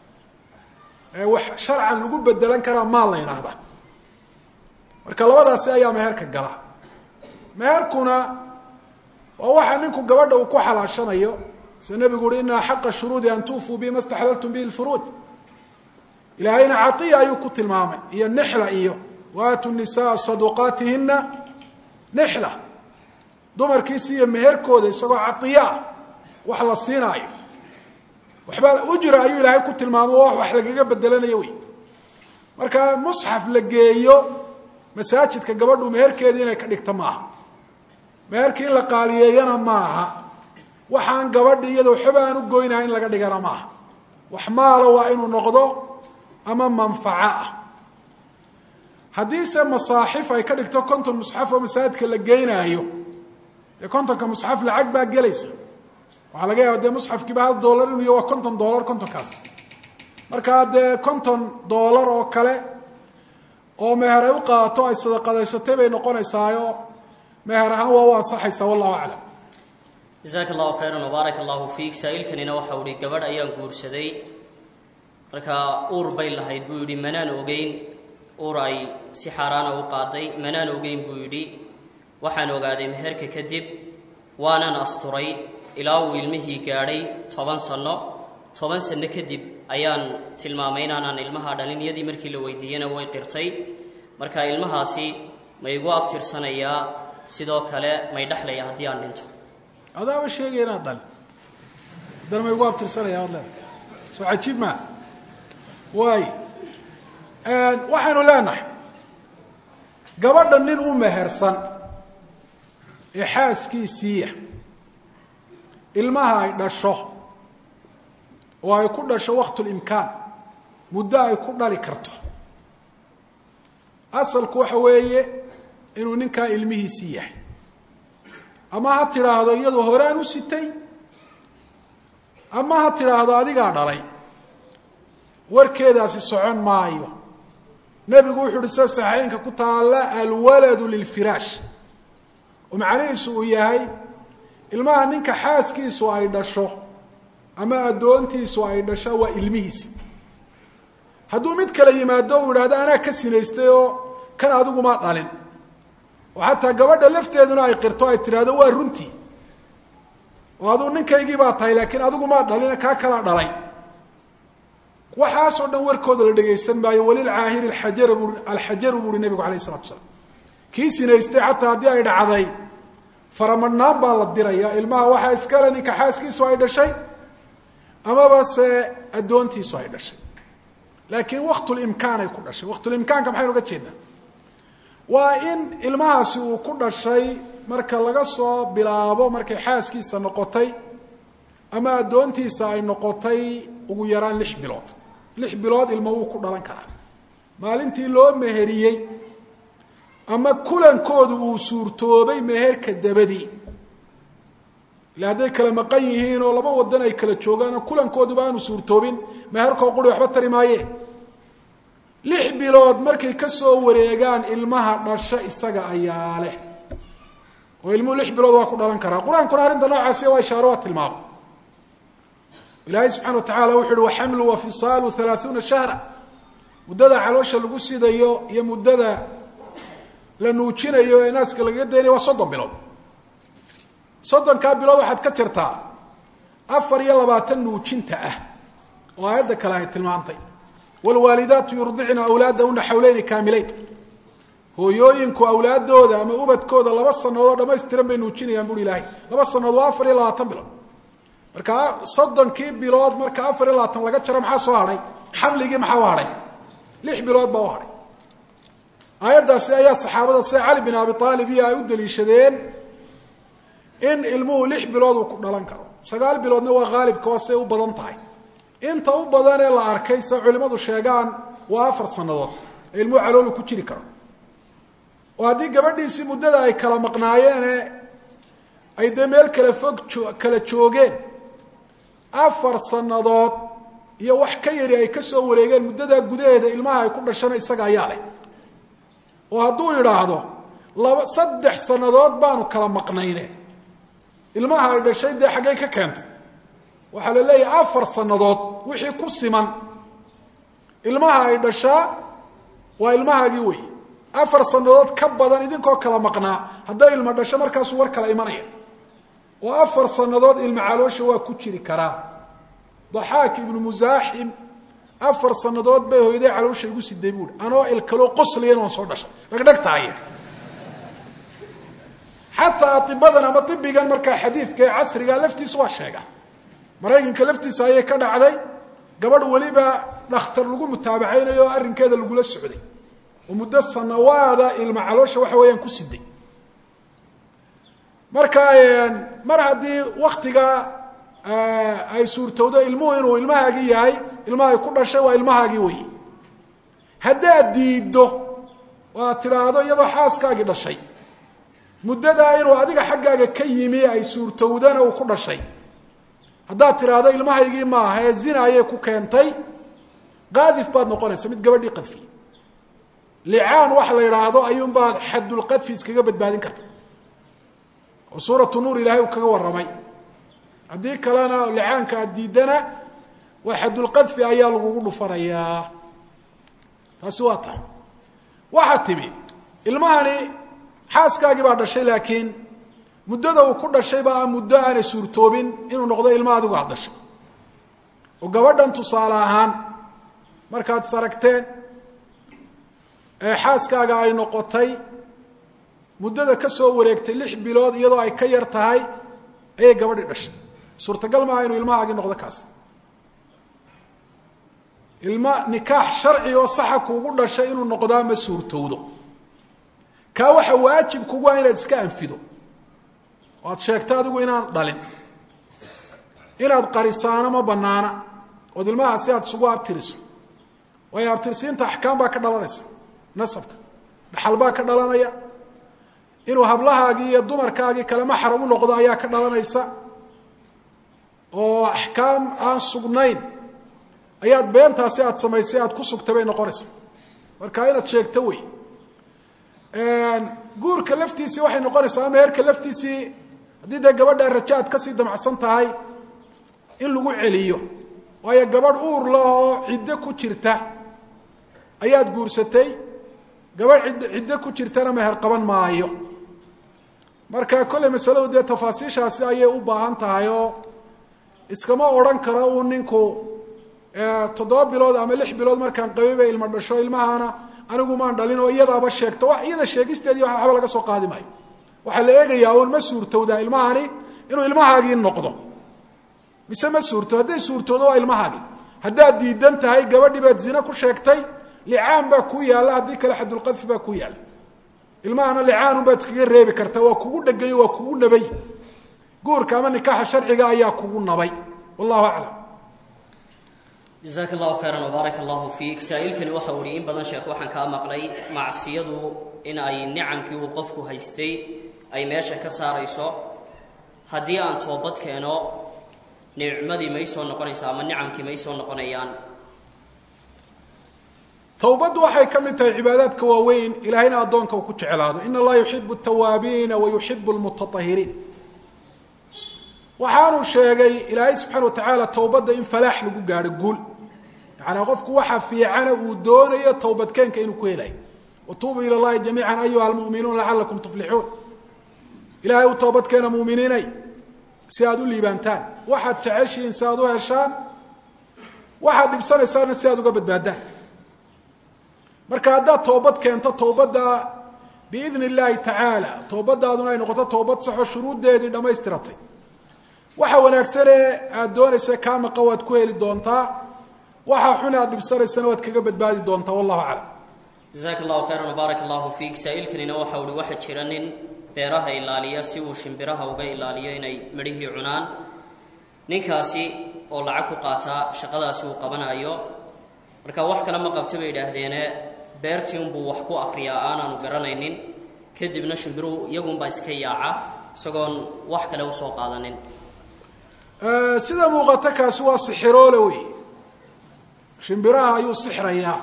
ee wax sharcan lagu bedelan karaa maal la yidhaahda marka labadaasi ayaa meherka gala meherkuna waa waxa ninku gabadha uu ku xalaashanayo sida nebigu uhi ina xaqa shuruudi an tuufuu bi ma staxlaltum bihi lfuruuj ilaahayna caiya ayuu ku tilmaamay iyo nixla iyo waatu nisaa saduqaatihina nixla dumarkiisi iyo meherkooda isagoo caiya ah wax la siinaayo waxba ujra ayuu ilaahay ku tilmaamo o wax lagaga bedelanayo wey marka musxaf la geeyo masaajidka gabadhu meherkeedii inay ka dhigto maaha meherkii in la qaaliyeeyana maaha waxaan gabadhi iyada waxba aan u goynaha in laga dhigana maaha wax maalo waa inuu noqdo ama manfaco ah haddiise masaaxif ay ka dhigto konton musxaf oo masaajidka la geynaayo dee kontonka musxaf lacag baa gelaysa waxaa laga yaaba dee musxafkiiba hal dollar inuu iyo waa konton dollar kontonkaas markaa dee konton dollar oo kale oo meher ay u qaato ay sadaqadaysatay bay noqonaysaayo meher ahaan waa u ansaxaysaa wallahu aclam jasaaka allahu khayran wbaarak allahu fiik saa-iilkanina waxa uhi gabadh ayaan guursaday markaa uur bay lahayd buu yidhi manaan ogeyn uur ay si xaaraana u qaaday manaan ogeyn buu yidhi waxaan ogaaday meherka kadib waanan asturay ilaa uu ilmihii gaadhay toban sanno toban sanno kadib ayaan tilmaamay inaanaan ilmaha dhalin iyadii markii la weydiiyena way qirtay marka ilmahaasi ma igu abtirsanayaa sidoo kale may dhexlaya haddii aan dhinto adaaba sheegaya inaad dhali haddana ma igu abtirsanaya ad leedahay soo cajiib maa waay waxaynu leenahay gabadha nin u mehersan ee xaaskiisiiya ilmaha ay dhasho oo ay ku dhasho waktulimkaan muddo ay ku dhali karto asalku waxa weeye inuu ninkaa ilmihiisii yahay ama ha tidhaahdo iyadu horaan u sitay ama ha tidhaahdo adigaa dhalay warkeedaasi socon maayo nebigu wuxuu uhi sida saxiixeynka ku taalla alwaladu lilfiraash oo macnihiisu uu yahay ilmaha ninka xaaskiisu ay dhasho ama addoontiisu ay dhasho waa ilmihiisi hadduu mid kale yimaado uu idhahdo anaa ka sinaystay oo kan adigumaa dhalin oo xataa gabadha lafteeduna ay qirto ay tidhaahdo waa runtii oo aduu ninkaygii baa tahay laakiin adigumaa dhalin kaa kalaa dhalay waxaasoo dhan warkooda la dhegaysan maayo walilcaahiri ajar alxajaru buuhi nebigu alayh isalatu salaam kii sinaystay xataa haddii ay dhacday faramadhnaan baa la diraya ilmaha waxaa iskale ninka xaaskiisu ay dhashay amaba se addoontiisu ay dhashay laakiin waktulimkaan ay ku dhashay waktulimkaanka maxaynu uga jeednaa waa in ilmahaasi uu ku dhashay marka laga soo bilaabo markay xaaskiisa noqotay ama addoontiisa ay noqotay ugu yaraan lix bilood lix bilood ilmo wuu ku dhalan karaa maalintii loo meheriyey ama kulankoodu uu suurtoobay meherka dabadii ila hadday kala maqan yihiin oo laba wadan ay kala joogaan oo kulankooduba aanu suurtoobin meherkoo quri waxba tari maayee lix bilood markay ka soo wareegaan ilmaha dhasho isaga ayaa leh oo ilmuhu lix bilood waa ku dhalan karaa qur-aankuna arrinta noocaasi waa ishaaro waa tilmaamo ilaahay subxana wa tacala wuxu uhi waxamlu wa fisaalu halaaثuuna shahra muddada caloosha lagu sidayo iyo muddada la nuujinayo ee naaska lagaga daynayo waa soddon bilood soddonkaa bilood waxaad ka jirtaa afar iyo labaatan nuujinta ah oo aayadda kale ay tilmaantay wlwaalidaatu yurdicna awlaadahuna xawleyni kaamileyn hooyooyinku awlaadooda ama ubadkooda laba sanadood dhamaystiran bay nuujinayaan bui ilaahay laba sanadood waa afar iyo labaatan bilood marka soddonkii bilood marka afar iyo labaatan laga jaro maxaa soo hadhay xamligii maxaa u hadhay lix bilood baa u hadhay aayaddaasi ayaa saxaabada sida cali bin abi aalib iyo ay u daliishadeen in ilmuhu lix bilood uu ku dhalan karo sagaal biloodna waa haalibka waa siay u badan tahay inta u badan ee la arkay sida culimmadu sheegaan waa afar sannadood ee ilmuhu caloolu ku jiri karo oo haddii gabadhiisii muddada ay kala maqnaayeene ay dee meel kala fog kala joogeen afar sannadood iyo wax ka yari ay ka soo wareegeen muddadaa gudaheeda ilmaha ay ku dhashana isaga ayaa leh oo hadduu idhaahdo laba saddex sannadood baanu kala maqnayne ilmaha ay dhashay dee xaggay ka keentay waxaa la leeyahay afar sannadood wixii ku siman ilmaha ay dhashaa waa ilmahaagii weeye afar sannadood ka badan idinkoo kala maqnaa hadday ilma dhasho markaasuu war kala imanaya oo afar sannadood ilma caloosha waa ku jiri karaa daxaak ibnu musaaxim afar sannadood bay hooyaday caloosha igu siday buuhi anoo ilkaloo qosliyan waan soo dhashay dhagdhagtaaya xataa aibadan ama ibigan markaa xadiidka ee casriga laftiisa waa sheega maraykanka laftiisa ayay ka dhacday gabadh weliba dhakhtar lagu mutaabacaynayo oo arrinkeeda lagula socday oo muddo sanawaada ilma caloosha waxa weeyaan ku siday marka mar haddii waktiga ay suurtowdo ilmuhu inuu ilmahaagii yahay ilmahay ku dhashay waa ilmahaagii wey haddaad diiddo oo aad tidhaahdo iyadoo xaaskaagii dhashay muddadaa inuu adiga xaggaaga ka yimi ay suurtowdana uu ku dhashay haddaad tidhaahdo ilmahaygii maaha ee zina ayay ku keentay qaadif baad noqonaysa mid gabadhii qadfiye licaan waxa la yidhaahdo ayuunbaad xadulqadfi iskaga badbaadin karta oo suuratu nuur ilaahay uu kaga warramay haddii kalena licaanka aad diidana waa xadulqadfi ayaa lagugu dhufanayaa taasi waa tahay waxaa timi ilmahani xaaskaagii baa dhashay laakiin muddada uu ku dhashay baa muddo aanay suurtoobin inuu noqdo ilma adigu aad dhashay oo gabadhan tusaale ahaan markaad is aragteen ee xaaskaaga ay noqotay muddada ka soo wareegtay lix bilood iyadoo ay ka yar tahay ayay gabadhii dhashay suurtagal maaha inuu ilmahaagii noqdo kaas ilma nikaax sharci oo saxa kuugu dhashay inuu noqdaa ma suurtowdo kaa waxa waajib kugu ah inaad iska anfido oo aad sheegto adigu inaan dhalin inaad qarisaano ma banaana ood ilmaha si aad isugu abtiriso waayo abtirsiinta axkaam baa ka dhalanaysa nasabka dhaxal baa ka dhalanaya inuu hablahaagii iyo dumarkaagii kale maxram u noqdo ayaa ka dhalanaysa oo axkaam aan sugnayn ayaad beentaasi aad samaysay aad ku sugtay bay noqonaysa marka inaad sheegto wey guurka laftiisii waxay noqonaysaa ama heerka laftiisii haddii dee gabadha raja aad kasii damacsan tahay in lagu celiyo waayo gabadh uur la oo ciddo ku jirta ayaad guursatay gabadh id ciddo ku jirtana meher qaban maayo marka kolley masaladu dee tafaasiishaasi ayay u baahan tahay oo iskama odhan karo uu ninku toddoba bilood ama lix bilood markaan qabay bay ilma dhasho ilmahana anigu maan dhalin oo iyadaaba sheegto wa iyada sheegisteedii waxba laga soo qaadi maayo waxaa la eegayaa uun ma suurtowdaa ilmahani inuu ilmahaagii noqdo mise ma suurto hadday suurtoodo waa ilmahaagii haddaad diidan tahay gabadhii baad zine ku sheegtay licaan baa kuu yaalla haddii kale xadulqadfi baa kuu yaalla ilmahana licaanun baad iskaga reebi kartaa waa kugu dhegay waa kugu nabay guurka ama nikaaxa sharciga ayaa kugu nabay wallahu aclam jazaaka allahu khayran wbaarak allahu fiik saa-iilkani waxa uu ihi in badan sheekh waxaan kaa maqlay macsiyadu in ay nicamkii uu qofku haystay ay meesha ka saarayso haddii aan toobad keeno nicmadii may soo noqonaysaa ama nicamkii may soo noqonayaan towbaddu waxay ka mid tahay cibaadaadka waaweyn ilaahayna addoonka uu ku jeclaado in allaha yuxibu tawaabiina wa yuxibu lmutatahiriin waxaanuu sheegay ilaahay subxaana wa tacaala towbadda in falaax lagu gaadho guul yacanaa qofku waxa fiicana uu doonayo towbadkeenka inuu ku helayo watuubuu ila llahi jamiican ayuha almu'minuun lacalakum tuflixuun ilaahay u toobadkeena muuminiinay si aad u liibaantaan waxaad jeceshihiin si aad u heshaan waxaad dhibsanaysaana si aad uga badbaadaan marka haddaad toobad keento towbadda biidni illaahi tacaala towbadaaduna ay noqoto toobad saxoo shuruuddeedii dhammaystiratay waxa wanaagsane aada doonaysa kaa maqa waad ku heli doontaa waxa xun aad dhibsanaysana waad kaga badbaadi doontaa wallahu aclam jazaaka allahu khayran wbaarak allahu fiik saa-iilkanina waxa uhi waxaa jira nin beeraha ilaaliya si uu shimbiraha uga ilaaliyo inay midhihii cunaan ninkaasi oo lacag ku qaataa shaqadaasi uu qabanayo marka wax kale ma qabta bay idhaahdeene beertii unbuu wax ku akriyaa aanaanu garanaynin kadibna shimbiruhu iyagunbaa iska yaaca isagoon wax kale usoo qaadanin sida muuqata kaasi waa sixiroole wey shimbiraha ayuu sixrayaa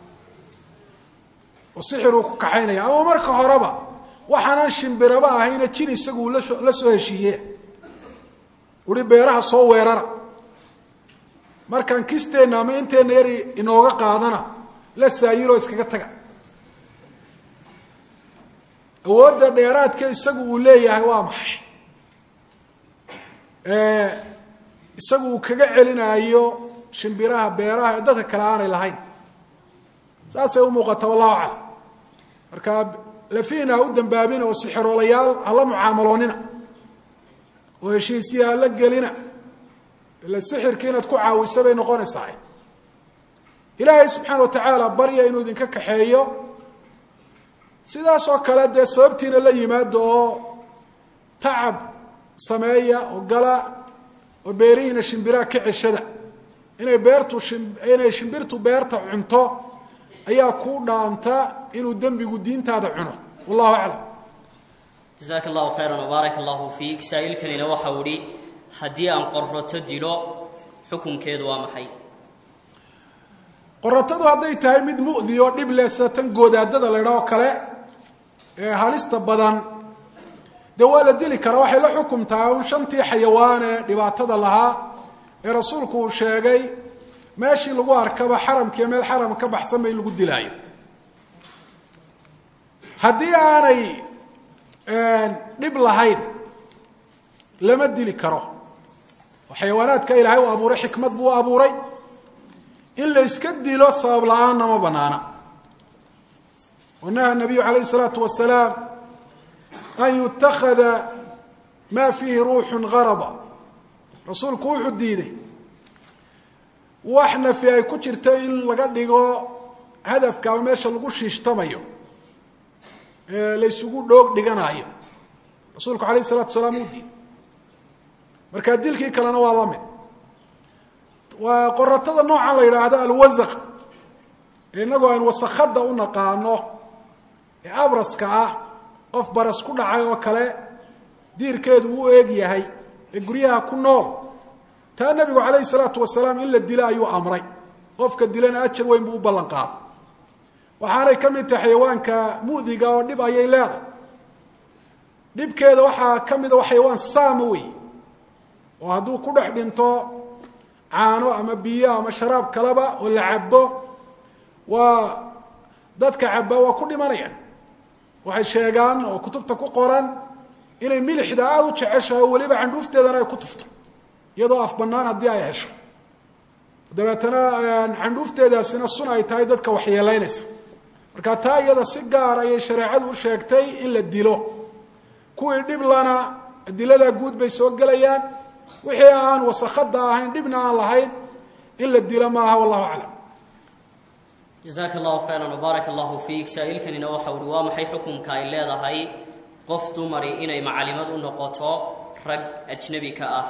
oo sixiruu ku kaxaynaya ama marka horeba waxaanan shimbiraba ahayna jin isagu lasoo la soo heshiiye uhi beeraha soo weerara markaan kisteenna ama inteenna yari inooga qaadana la saayiroo iskaga taga awoodda dheeraadka isagu uu leeyahay waa maxay isagu uu kaga celinaayo shimbiraha beeraha ee dadka kale aanay lahayn saasay u muuqata wallahu aclam marka lafiina ha u dambaabina oo sixiroolayaal hala mucaamaloonina oo heshiisiya hala gelina ila sixirkii inaad ku caawisa bay noqonaysaa ilaahay subxaana wa tacaala barya inuu idinka kaxeeyo sidaas oo kale dee sababtiina la yimaado oo tacab sameeya oo gala oo beerihiina shimbiraha ka ceshada inay beertu inay shimbirtu beerta cunto ayaa kuu dhaanta inuu dembigu diintaada cuno wallahu aclam jasaaka allahu khayran wbaaraka allahu fiik saa-iilkanina waxau idhi haddii aan qorroto dilo xukunkeedu waa maxay qoratadu hadday tahay mid mu'di oo dhib leh sida tan goodaadada la ydhaho kale ee halista badan dee waa la dili karaa waxay la xukumtaa un shantii xayawaan ee dhibaatada lahaa ee rasuulku uu sheegay meeshii lagu arkaba xaramkiiyo meel xaram ka baxsan ba in lagu dilaayo haddii aanay dhib lahayn lama dili karo oo xayawaanaadka ilaahay u abuuray xikmad buu u abuuray in la iska dilo sabab la-aanna ma banaana oo naha nabiyu calayhi isalaatu wasalaam an yutakada ma fiihi ruuxun garada rasuulku wuxuu diiday wax nafi ay ku jirta in laga dhigo hadafka ama meesha lagu shiishtamayo ee la ysugu dhoog dhiganaayo rasuulku alayh isalatu wasalaam uu diiday markaa dilkii kalena waa la mid waa qoratada noocan la yidhaahdo alwasaq ee inagoo aan wasakada u naqaano ee abraska ah qof baras ku dhacay oo kale diirkeedu u eeg yahay ee guryaha ku nool taa nebigu calayhi salaatu wasalaam in la dilo ayuu amray qofka dilana ajar weyn buu u ballan qaaday waxaanay ka mid tahay xayawaanka mu'diga oo dhib ayay leedahay dhibkeeda waxaa ka mida xayawaan saama wey oo hadduu ku dhex dhinto caano ama biyo ama sharaab kaleba oo la cabo waa dadka cabaa waa ku dhimanayaan waxay sheegaan oo kutubta ku qoran inay milixda aada u jeceshahay oo weliba candhuufteedana ay ku tufto iyadoo af banaan haddii ay hesho dabeetana candhuufteedaasina sun ay tahay dadka waxyeelaynaysa marka taa iyada si gaar ayay shareecadu u sheegtay in la dilo kuwii dhiblana adiladaa guud bay soo gelayaan wixii aan wasakada ahayn dhibna aan lahayn in la dilo maaha wallahu aclam jasaaka allahu khayran wbaaraka allahu fiik saa-iilkanina waxau uhi waa maxay xukunka ay leedahay qof dumari inay macalimad u noqoto rag ajnebi ka ah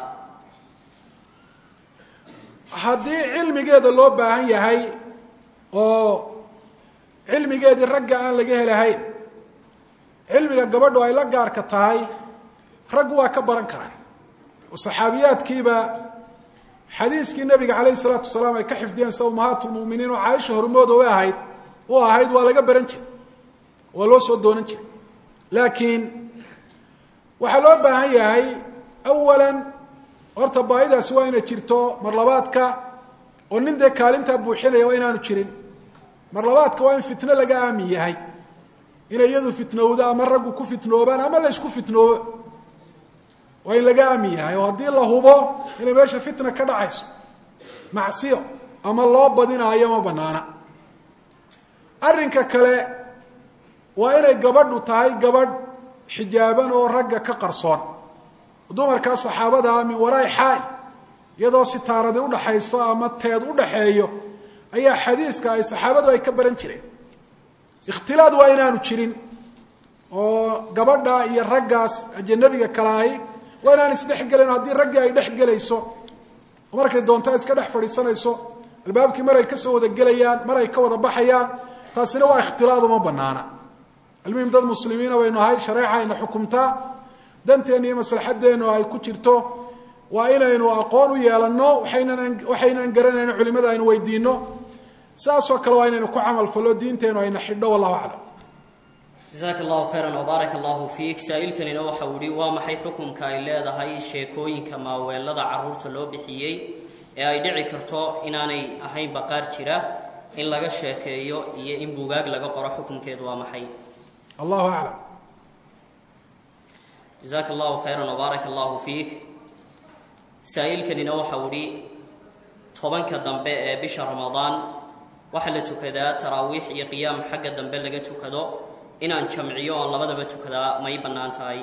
haddii cilmigeeda loo baahan yahay oo cilmigeedii ragga aan laga helahayn cilmiga gabadhu ay la gaarka tahay raggu waa ka baran karaan oo saxaabiyaadkiiba xadiiskii nabiga calayhi salaatu wasalaam ay ka xifdiyeen sida umahaat lmuminiin oo caaisha hormooda u ahayd u ahayd waa laga baran jiray waa loo soo doonan jiray laakiin waxaa loo baahan yahay awalan horta baahidaasi waa inay jirto marlabaadka oo nin dee kaalintaa buuxinaya waa inaanu jirin marlabaadka waa in fitno laga aamin yahay inay iyadu fitnowdo ama raggu ku fitnoobaan ama la ysku fitnoobo waa in laga aamin yahay oo haddii la hubo inay meesha fitna ka dhacayso macsiyo ama loo badinaayo ma banaana arrinka kale waa inay gabadhu tahay gabadh xijaaban oo ragga ka qarsoon dumarkaa saxaabadaa min waraai xaal iyadoo sitaaradi udhaxayso ama teed udhaxeeyo ayaa xadiiska ay saxaabadu ay ka baran jireen ikhtilaad waa inaanu jirin oo gabadha iyo raggaas ajanabiga kalaahi waa inaan isdhexgelin haddii raggii ay dhex gelayso oo markay doonto iska dhex fadhiisanayso albaabkii mar ay ka soo wada gelayaan mar ay ka wada baxayaan taasina waa ikhtilaad uma banaana almuhim dad muslimiina baynu ahay shareeca ayna xukumtaa danteena iyo maslaxadeenu ay ku jirto waa inaynu aqoon u yeelanno waxaynan waxaynan garanayno culimada aynu weydiino saasoo kale waa inaynu ku camal fallo diinteenu ayna xidho wallahu aclam jasaaka allahu khayran wbaaraka allahu fiik saa-iilkanina waxa uu yihi waa maxay xukumka ay leedahay sheekooyinka maaweelada caruurta loo bixiyey ee ay dhici karto inaanay ahayn baqaar jira in laga sheekeeyo iyo in bugaag laga qoro xukumkeedu waa maxay allahu aclam jasaaka allahu khayran wbaaraka allahu fiik saa-iilkanina waxa uu ihi tobanka dambe ee bisha ramadaan waxaa la tukadaa taraawiix iyo qiyaam xagga dambe laga tukado inaan jamciyo oon labadaba tukadaa may bannaan tahay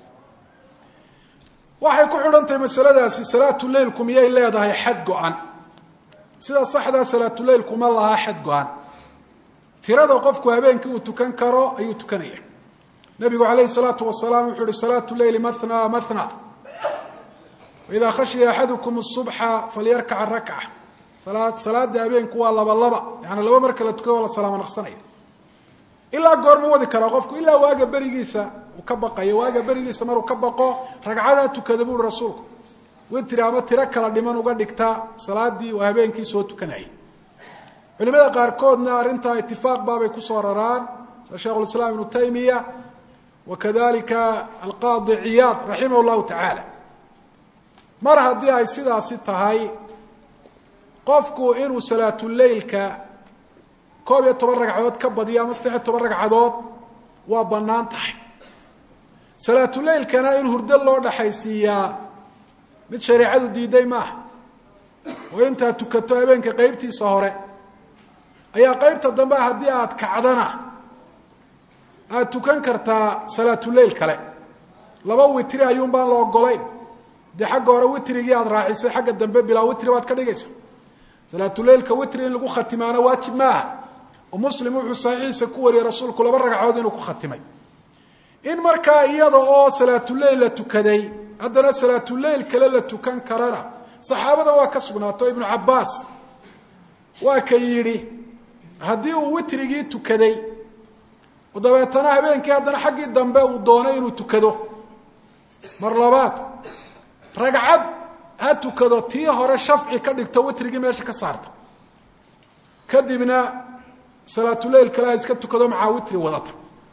waxay ku xidhantahay masaladaasi salaatuleilku miyay leedahay xad go-an sida saxdaa salaatuleilku ma lahaa xad go-an tirada qofku habeenkii uu tukan karo ayuu tukanaya nabigu calayhi salaatu wasalaam wuxuu uhi salaatu leyli mathna mathna waidaa khashiya axadukum subxa falyarkaca rakca salaad salaada habeenku waa laba laba yaani laba marka la tukado waa la salaamo naqsanaya ilaa goorma wadi karaa qofku ilaa waaga berigiisa uu ka baqayo waaga berigiisa maruu ka baqo ragcadaa tukada buui rasuulku witri ama tiro kala dhiman uga dhigta salaadii uu habeenkii soo tukanayay culimada qaarkoodna arrintaa itifaaq baabay kusoo raraan sida sheikhulislaam ibnu taymiya wa kadalika alqaadi ciyaad raximah llahu tacaala mar haddii ay sidaasi tahay qofku inuu salaatuleilka koob iyo toban ragcadood ka badiyo ama saddex iyo toban ragcadood waa bannaan tahay salaatuleilkana in hurdo loo dhaxaysiiyaa mid shareecadu diiday maaha oo intaad tukato habeenka qeybtiisa hore ayaa qeybta dambe haddii aad kacdana aada tukan kartaa salaatuleil kale laba witri ayuun baan la ogolayn dee xagga hore witrigii aada raacisay xagga dambe bilaa witri baad ka dhigaysa salaatuleilka witri in lagu khatimaana waajib maaha oo muslim wuxuu saxiixiisa ku wariyey rasuulku laba ragcadood inuu ku khatimay in markaa iyada oo salaatuleil la tukaday haddana salaatuleil kale la tukan karana saxaabada waa ka sugnaato ibnu cabaas waa ka yidhi haddii uu witrigii tukaday oo dabeetana habeenkii haddana xaggii dambe uu doonay inuu tukado mar labaad ragcad ha tukado tii hore shafci ka dhigto witrigii meesha ka saarta kadibna salaatuleil kale ha iska tukado macaa witri wadata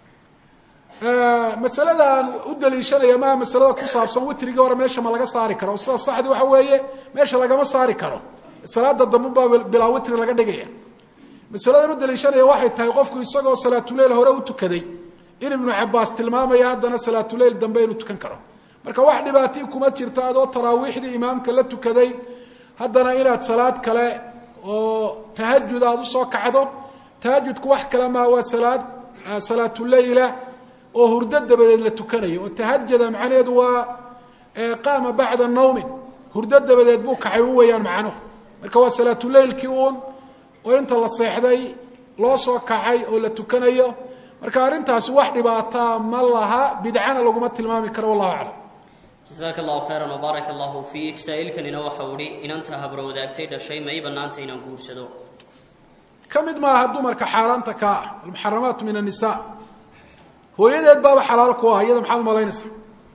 masalada aan u daliishanaya maa masalada ku saabsan witrigii hore meesha ma laga saari karo sida saxdi waxa weeye meesha lagama saari karo salaada dambubaa bilaa witri laga dhigaya masaladan u daliishanaya waxay tahay qofku isagoo salaatuleil hore u tukaday in ibnu cabaas tilmaamaya haddana salaatuleil dambe inuu tukan karo marka wax dhibaatii kuma jirto adoo taraawiixdii imaamka la tukaday haddana inaad salaad kale oo tahajud aada usoo kacdo tahajudku wax kale maa waa salaad salaatuleyla oo hurdo dabadeed la tukanayo oo tahajada macnaheedu waa qaama bacda nawmin hurdo dabadeed buu kacay u weeyaan macnuhu marka waa salaatuleilkii uun oo inta la seexday loo soo kacay oo la tukanayo marka arrintaasi wax dhibaataa ma laha bidcana laguma tilmaami karo wallahu aclam jasaaka allahu khayran wbaaraka allahu fiik saa-iilkanina waxa uu ihi inanta habro wadaagtay dhashay ma ii bannaanta inaan guursado ka mid maaha dumarka xaaraanta kaa ah almuxaramaatu min annisa hooyadeed baaba xalaal ku ah iyada maxaad umalaynaysaa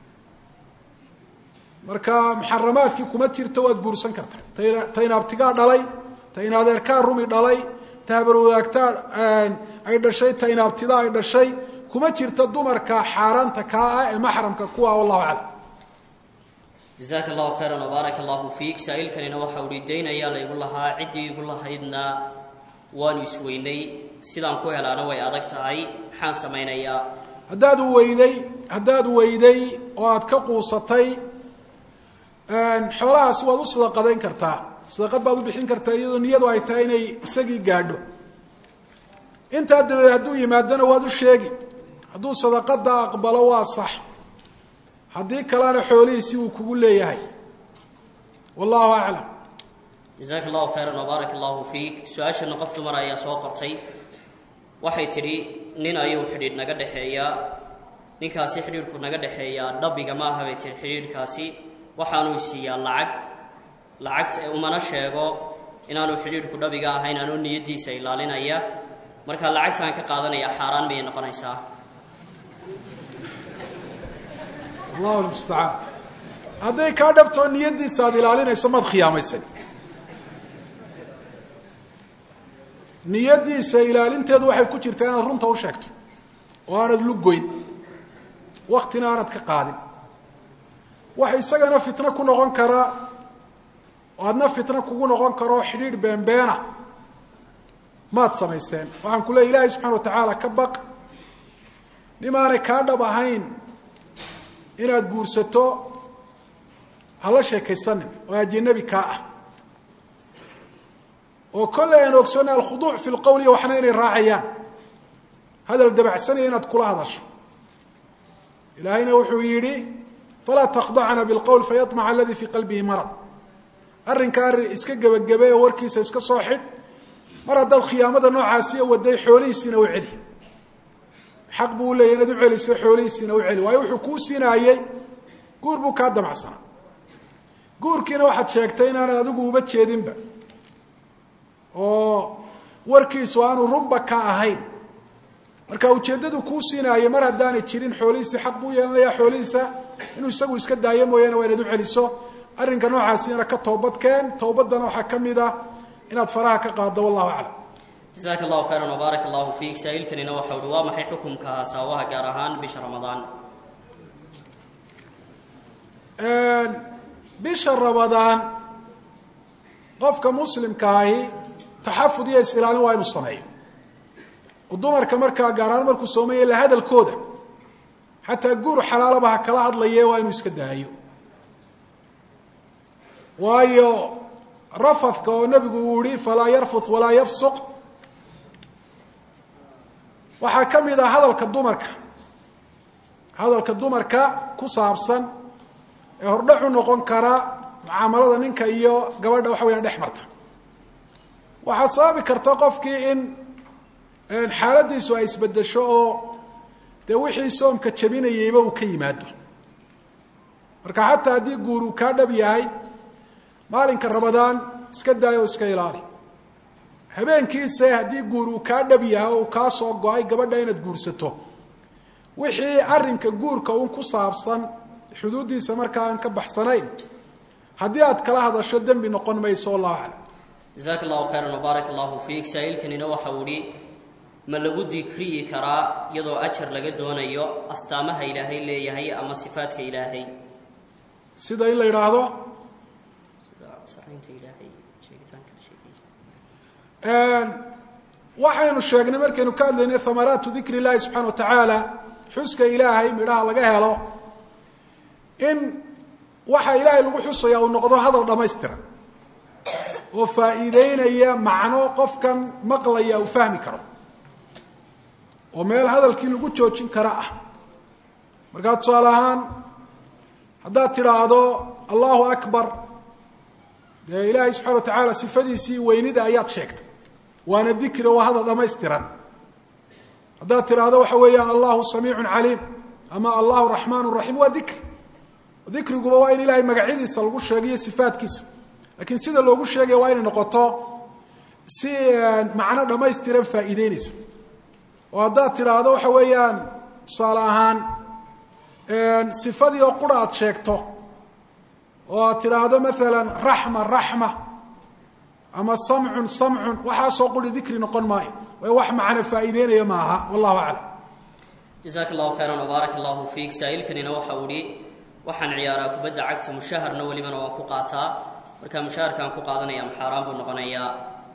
marka muxaramaadkii kuma jirto waad guursan karta ta ta inaabtigaa dhalay ta in adeerkaa rumi dhalay ta habarwadaagtaa ay dhashay ta inaabtidaa ay dhashay kuma jirto dumarka xaaraanta kaa ah ee maxramka kuwa wallahu aclam jasaaka allahu khayran wbaaraka allahu fiik saa-iilkanina waxa uhi dayn ayaa laygu lahaa ciddii igu lahaydna waanu isweynay sidaan ku helaana way adag tahay maxaan samaynayaa haddaad weyday haddaad weyday oo aada ka quusatay xoolahaas waad u sadaqadayn kartaa sadaqad baad u bixin kartaa iyadoo niyadu ay tahay inay isagii gaadho intaa dabadeed hadduu yimaadona waad u sheegi hadduu sadaqada aqbalo waa sax haddii kalena xoolihiisi uu kugu leeyahay wallahu aclam jasaaka allahu khayran wbaaraka allahu fiik su-aashana qof dumar ayaa soo qortay waxay tidhi nin ayuu xidhiidh naga dhexeeyaa ninkaasi xidhiidhku naga dhexeeyaa dhabiga ma aha bay tihi xidhiidhkaasi waxaanuu siiyaa lacag lacagta umana sheego inaanu xidhiidhku dhabiga ahayn anoo niyaddiisa ilaalinaya marka lacagtaan ka qaadanaya xaaraan miyay noqonaysaa allahu lmustacaan hadday kaa dhabtoo niyaddiisa aada ilaalinayso maad khiyaamaysay niyaddiisa ilaalinteedu waxay ku jirtaa inaad runta u sheegto oo aanad lugoyn waktina aanad ka qaadin waxa isagana fitno ku noqon karaa oo adna fitno kugu noqon karoo xidhiidh beenbeena maad samayseen waxaan ku leey ilaahay subxana wa tacaala ka baq nimaanay kaa dhab ahayn inaad guursato hala sheekaysanin oo ajinabi kaa ah oo kolley aan ogsoonay alkhuduuc fi lqowliya waxna inay raacayaan hadal dabacsanaya inaad kula hadasho ilaahayna wuxuu yidhi falaa takhdacna bilqowl fayaطmaca aladii fii qalbihi marad arrinka arrin iska gebagabe oo warkiisa iska soo xidh mar haddaad khiyaamada noocaasiya waday xoolihiisiina u celi xaq buu uleeyay inaad u celiso xoolihiisiina u celi waayo wuxuu kuu siinaayey guur buu kaa damacsanaa guurkiina waxaad sheegtay inaanad adigu uba jeedinba oo warkiisu aanu runba ka ahayn marka ujeeddadu kuu siinaayey mar haddaanay jirin xoolihiisi xaq buu yeelanayaa xoolihiisa inuu isagu iska daayo mooyaane waa inaad u celiso arrinka noocaasina ka toobadkeen towbaddana waxaa ka mid ah inaad faraha ka qaaddo wallahu aclam jasaaka allahu khayran wbaarak allahu fiik saa-iilkanina waxa uhi waa maxay xukumka saawaha gaar ahaan bisha ramadaan bisha ramadaan qofka muslimkaahi taxafud iyo is-ilaalin waa inuu sameeyo oo dumarka markaa gaar ahaan markuu soomaya la hadalkooda xataa guur xalaalaba ha kala hadlaye waa inuu iska daayo waayo rafadka oo nebigu uu yihi falaa yarfud walaa yafsuq waxaa ka mid ah hadalka dumarka hadalka dumarka ku saabsan ee hordhacu noqon kara mucaamalada ninka iyo gabadha waxa weyaan dhex marta waxaa sababi karta qofkii in xaaladiisu ay isbedesho oo dee wixii soomka jabinayeyba uu ka yimaado marka xataa haddii guur uu kaa dhab yahay maalinka ramadaan iska daayo oo iska ilaali habeenkiise haddii guur uu kaa dhab yahay oo uu kaa soo go-ay gabadha inaad guursato wixii arrinka guurka un ku saabsan xuduuddiisa markaa aan ka baxsanayn haddii aad kala hadasho dembi noqon mayso wallahu aclam jasaaka allahu khayran wbaarak allahu fiik saa-iilkanina waxa uu ihi ma lagu dikriyi karaa iyadoo ajar laga doonayo astaamaha ilaahay leeyahay ama sifaadka ilaahay sida in la yidhaahdo sida saxaynta ilaahay sheegitaanka la sheegay waxaynu sheegnay markaynu ka hadlaynay hamaraatu dikri illaahi subxana wa tacaala xuska ilaahay midhaha laga helo in waxa ilaahay lagu xusaya uu noqdo hadal dhammaystiran oo faa'iideynaya macno qofkan maqlaya uu fahmi karo oo meel hadalkii lagu joojin kara ah markaa tusaale ahaan haddaad tidhaahdo allahu akbar dee ilaahay subxana wa tacaala sifadiisii weynida ayaad sheegtay waana dikri oo waa hadal dhammaystiran haddaad tidhaahdo waxa weeyaan allahu samiicun caliim ama allahu raxmaan raxiim waa dikri dikriguba waa in ilahay magacyadiisa lagu sheegayo sifaadkiisa laakiin sida loogu sheegaya waa inay noqoto si macno dhammaystiran faa'iideynaysa oo haddaad tidhaahdo waxa weeyaan tusaale ahaan sifadii oo qura aad sheegto oo aad tidhaahdo maalan raxma raxma ama samcun samcun waxaasoo quri dikri noqon maayo way wax macno faa'iideynaya maaha wallahu aclam jasaaka allahu khayran wbaarak allahu fiik saa-iilkanina waxa uu ihi waxaan ciyaaraa kubadda cagta mushaharna welibana waan ku qaataa markaa mushaharkaan ku qaadanaya maxaaraan buu noqonayaa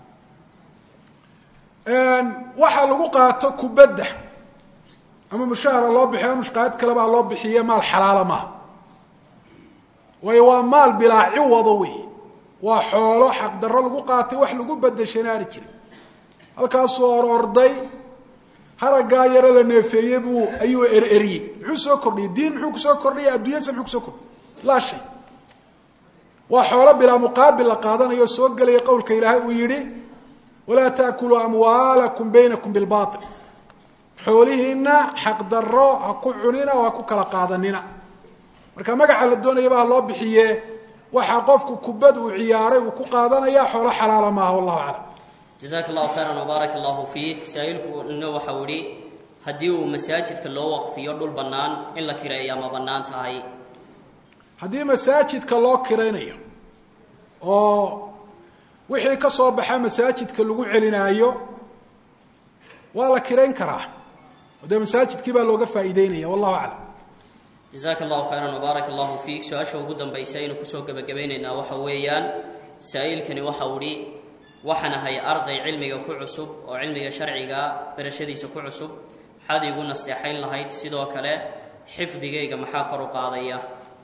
waxaa lagu qaato kubadda ama mushahara loo bixiyo ama mushqaad kalebaa loo bixiye maal xalaala maaha waayo waa maal bilaa ciwado wey waa xoolo xaqdarro lagu qaatay wax lagu bedeshana aani jirin halkaasuu or orday haraggaa yaro la neefeeyey buu ayuu ereriyey muxuu soo kordhiyey diin muxuu kusoo kordhiyay adduunyasa muxuu kusoo kordhiyay laa shay waa xoolo bilaa muqaabil la qaadanayo soo gelaya qowlka ilaahay uu yidhi walaa taakuluu amwaalakum baynakum bilbaail xoolihiina xaqdarro ha ku cunina oo ha ku kala qaadanina marka magaca la doonayaba ha loo bixiye waxaa qofku kubad uu ciyaaray uu ku qaadanaya xoolo xalaala maaha wallahu aclam jazaaka allahu khayran wbaaraka allahu fiik saa-iilkuna waxau idhi haddii uu masaajidka loo waqfiyo dhul bannaan in la kireeya ma bannaan tahay haddii masaajidka loo kiraynayo oo wixii ka soo baxa masaajidka lagu celinaayo waa la kirayn karaa oo dee masaajidkii baa looga faa'iideynaya wallahu aclam jazaaka allahu khayran wbaaraka allahu fiik su-aasha ugu dambaysa aynu kusoo gebagabeynaynaa waxa weeyaan saa-iilkani waxau idhi waxaan ahay arday cilmiga ku cusub oo cilmiga sharciga barashadiisa ku cusub maxaad iigu nasteexayn lahayd sidoo kale xifdigayga maxaa kor u qaadaya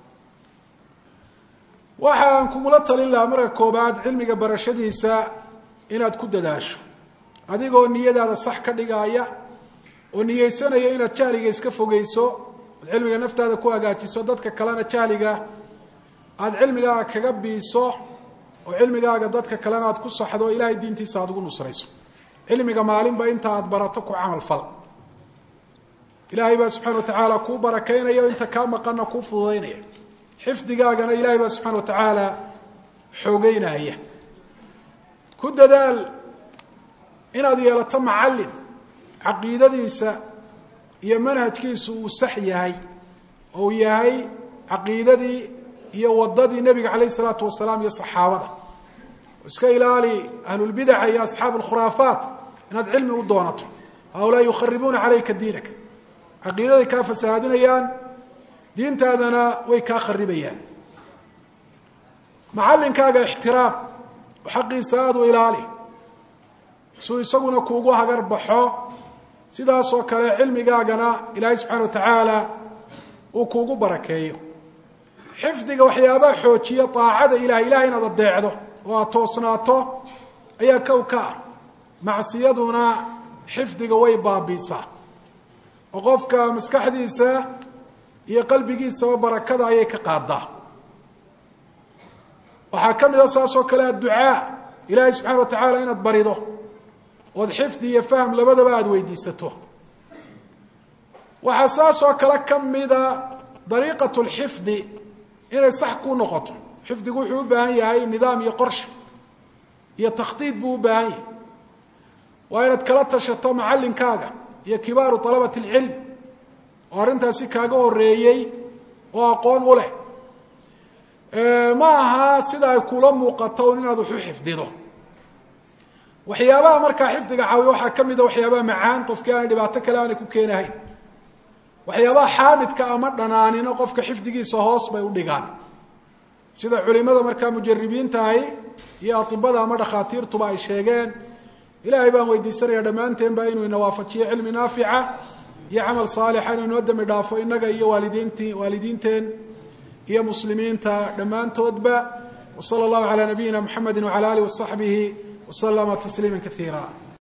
waxaan kugula talin lahaa marka koobaad cilmiga barashadiisa inaad ku dadaasho adigoo niyadaada sax ka dhigaaya oo niyeysanaya inaad jahliga iska fogeyso oad cilmiga naftaada ku hagaajiso dadka kalena jahliga aada cilmigaaga kaga biiso oo cilmigaaga dadka kalena aad ku saxdo oo ilaahay diintiisa aada ugu nusrayso cilmiga maalinba inta aad barato ku camal fal ilaahay baa subxana wa tacaala kuu barakaynaya o inta kaa maqanna kuu fududaynaya xifdigaagana ilaahay baa subxana wa tacaala xoogeynaya ku dadaal inaad yeelato macallin caqiidadiisa iyo manhajkiisu uu sax yahay oo uu yahay caqiidadii iyo wadadii nebiga calayh isalaatu wasalaam iyo saxaabada iska ilaali ahlulbidaca iyo asxaab alkhuraafaat inaad cilmi u doonato haulaa yukharibuuna calayka diinak caqiidaday kaa fasahaadinayaan diintaadana way kaa kharibayaan macallinkaaga ixtiraam oo xaqiisa aada u ilaali suu isaguna kuugu hagar baxo sidaasoo kale cilmigaagana ilaahay subxana wa tacaala uu kuugu barakeeyo xifdiga waxyaabaha xoojiya aacada ilahay ilahay inaad adeecdo oo aad toosnaato ayaa kow ka ah macsiyaduna xifdiga way baabiisaa oo qofka maskaxdiisa iyo qalbigiisaba barakada ayay ka qaadaa waxaa ka mid a saasoo kale adducaa ilaahay subxana wa tacaala inaad barido ood xifdi iyo fahm labadaba aada weydiisato waxaa saasoo kale ka mida dariiqat lxifdi inay sax ku noqoto xifdigu wuxuu u baahan yahay nidaam iyo qorshe iyo takhdiid buu u baahan yahay waa inaad kala tashato macallinkaaga iyo kibaaru alabati اlcilm oo arrintaasi kaaga horeeyey oo aqoon u leh ma aha sida ay kula muuqato un inaad wax u xifdido waxyaabaha markaa xifdiga caawiya waxaa ka mida waxyaabaha macaan qofkii aanay dhibaato kale aanay ku keenahayn waxyaabaha xaamidka ama dhanaanino qofka xifdigiisa hoos bay u dhigaan sida culimada markaa mujaribiintahi iyo atibada ama dhakhaatiirtuba ay sheegeen ilaahay baan weydiisanaya dhammaanteenba inuu ina waafajiyo cilmi naafica iyo camal saalixa inuu inoo dembi dhaafo innaga iyo waalidiinti waalidiinteen iyo muslimiinta dhammaantoodba wsala allahu calaa nabiyina mxamedi wcala alih wasaxbihi waslama tasliima kaiira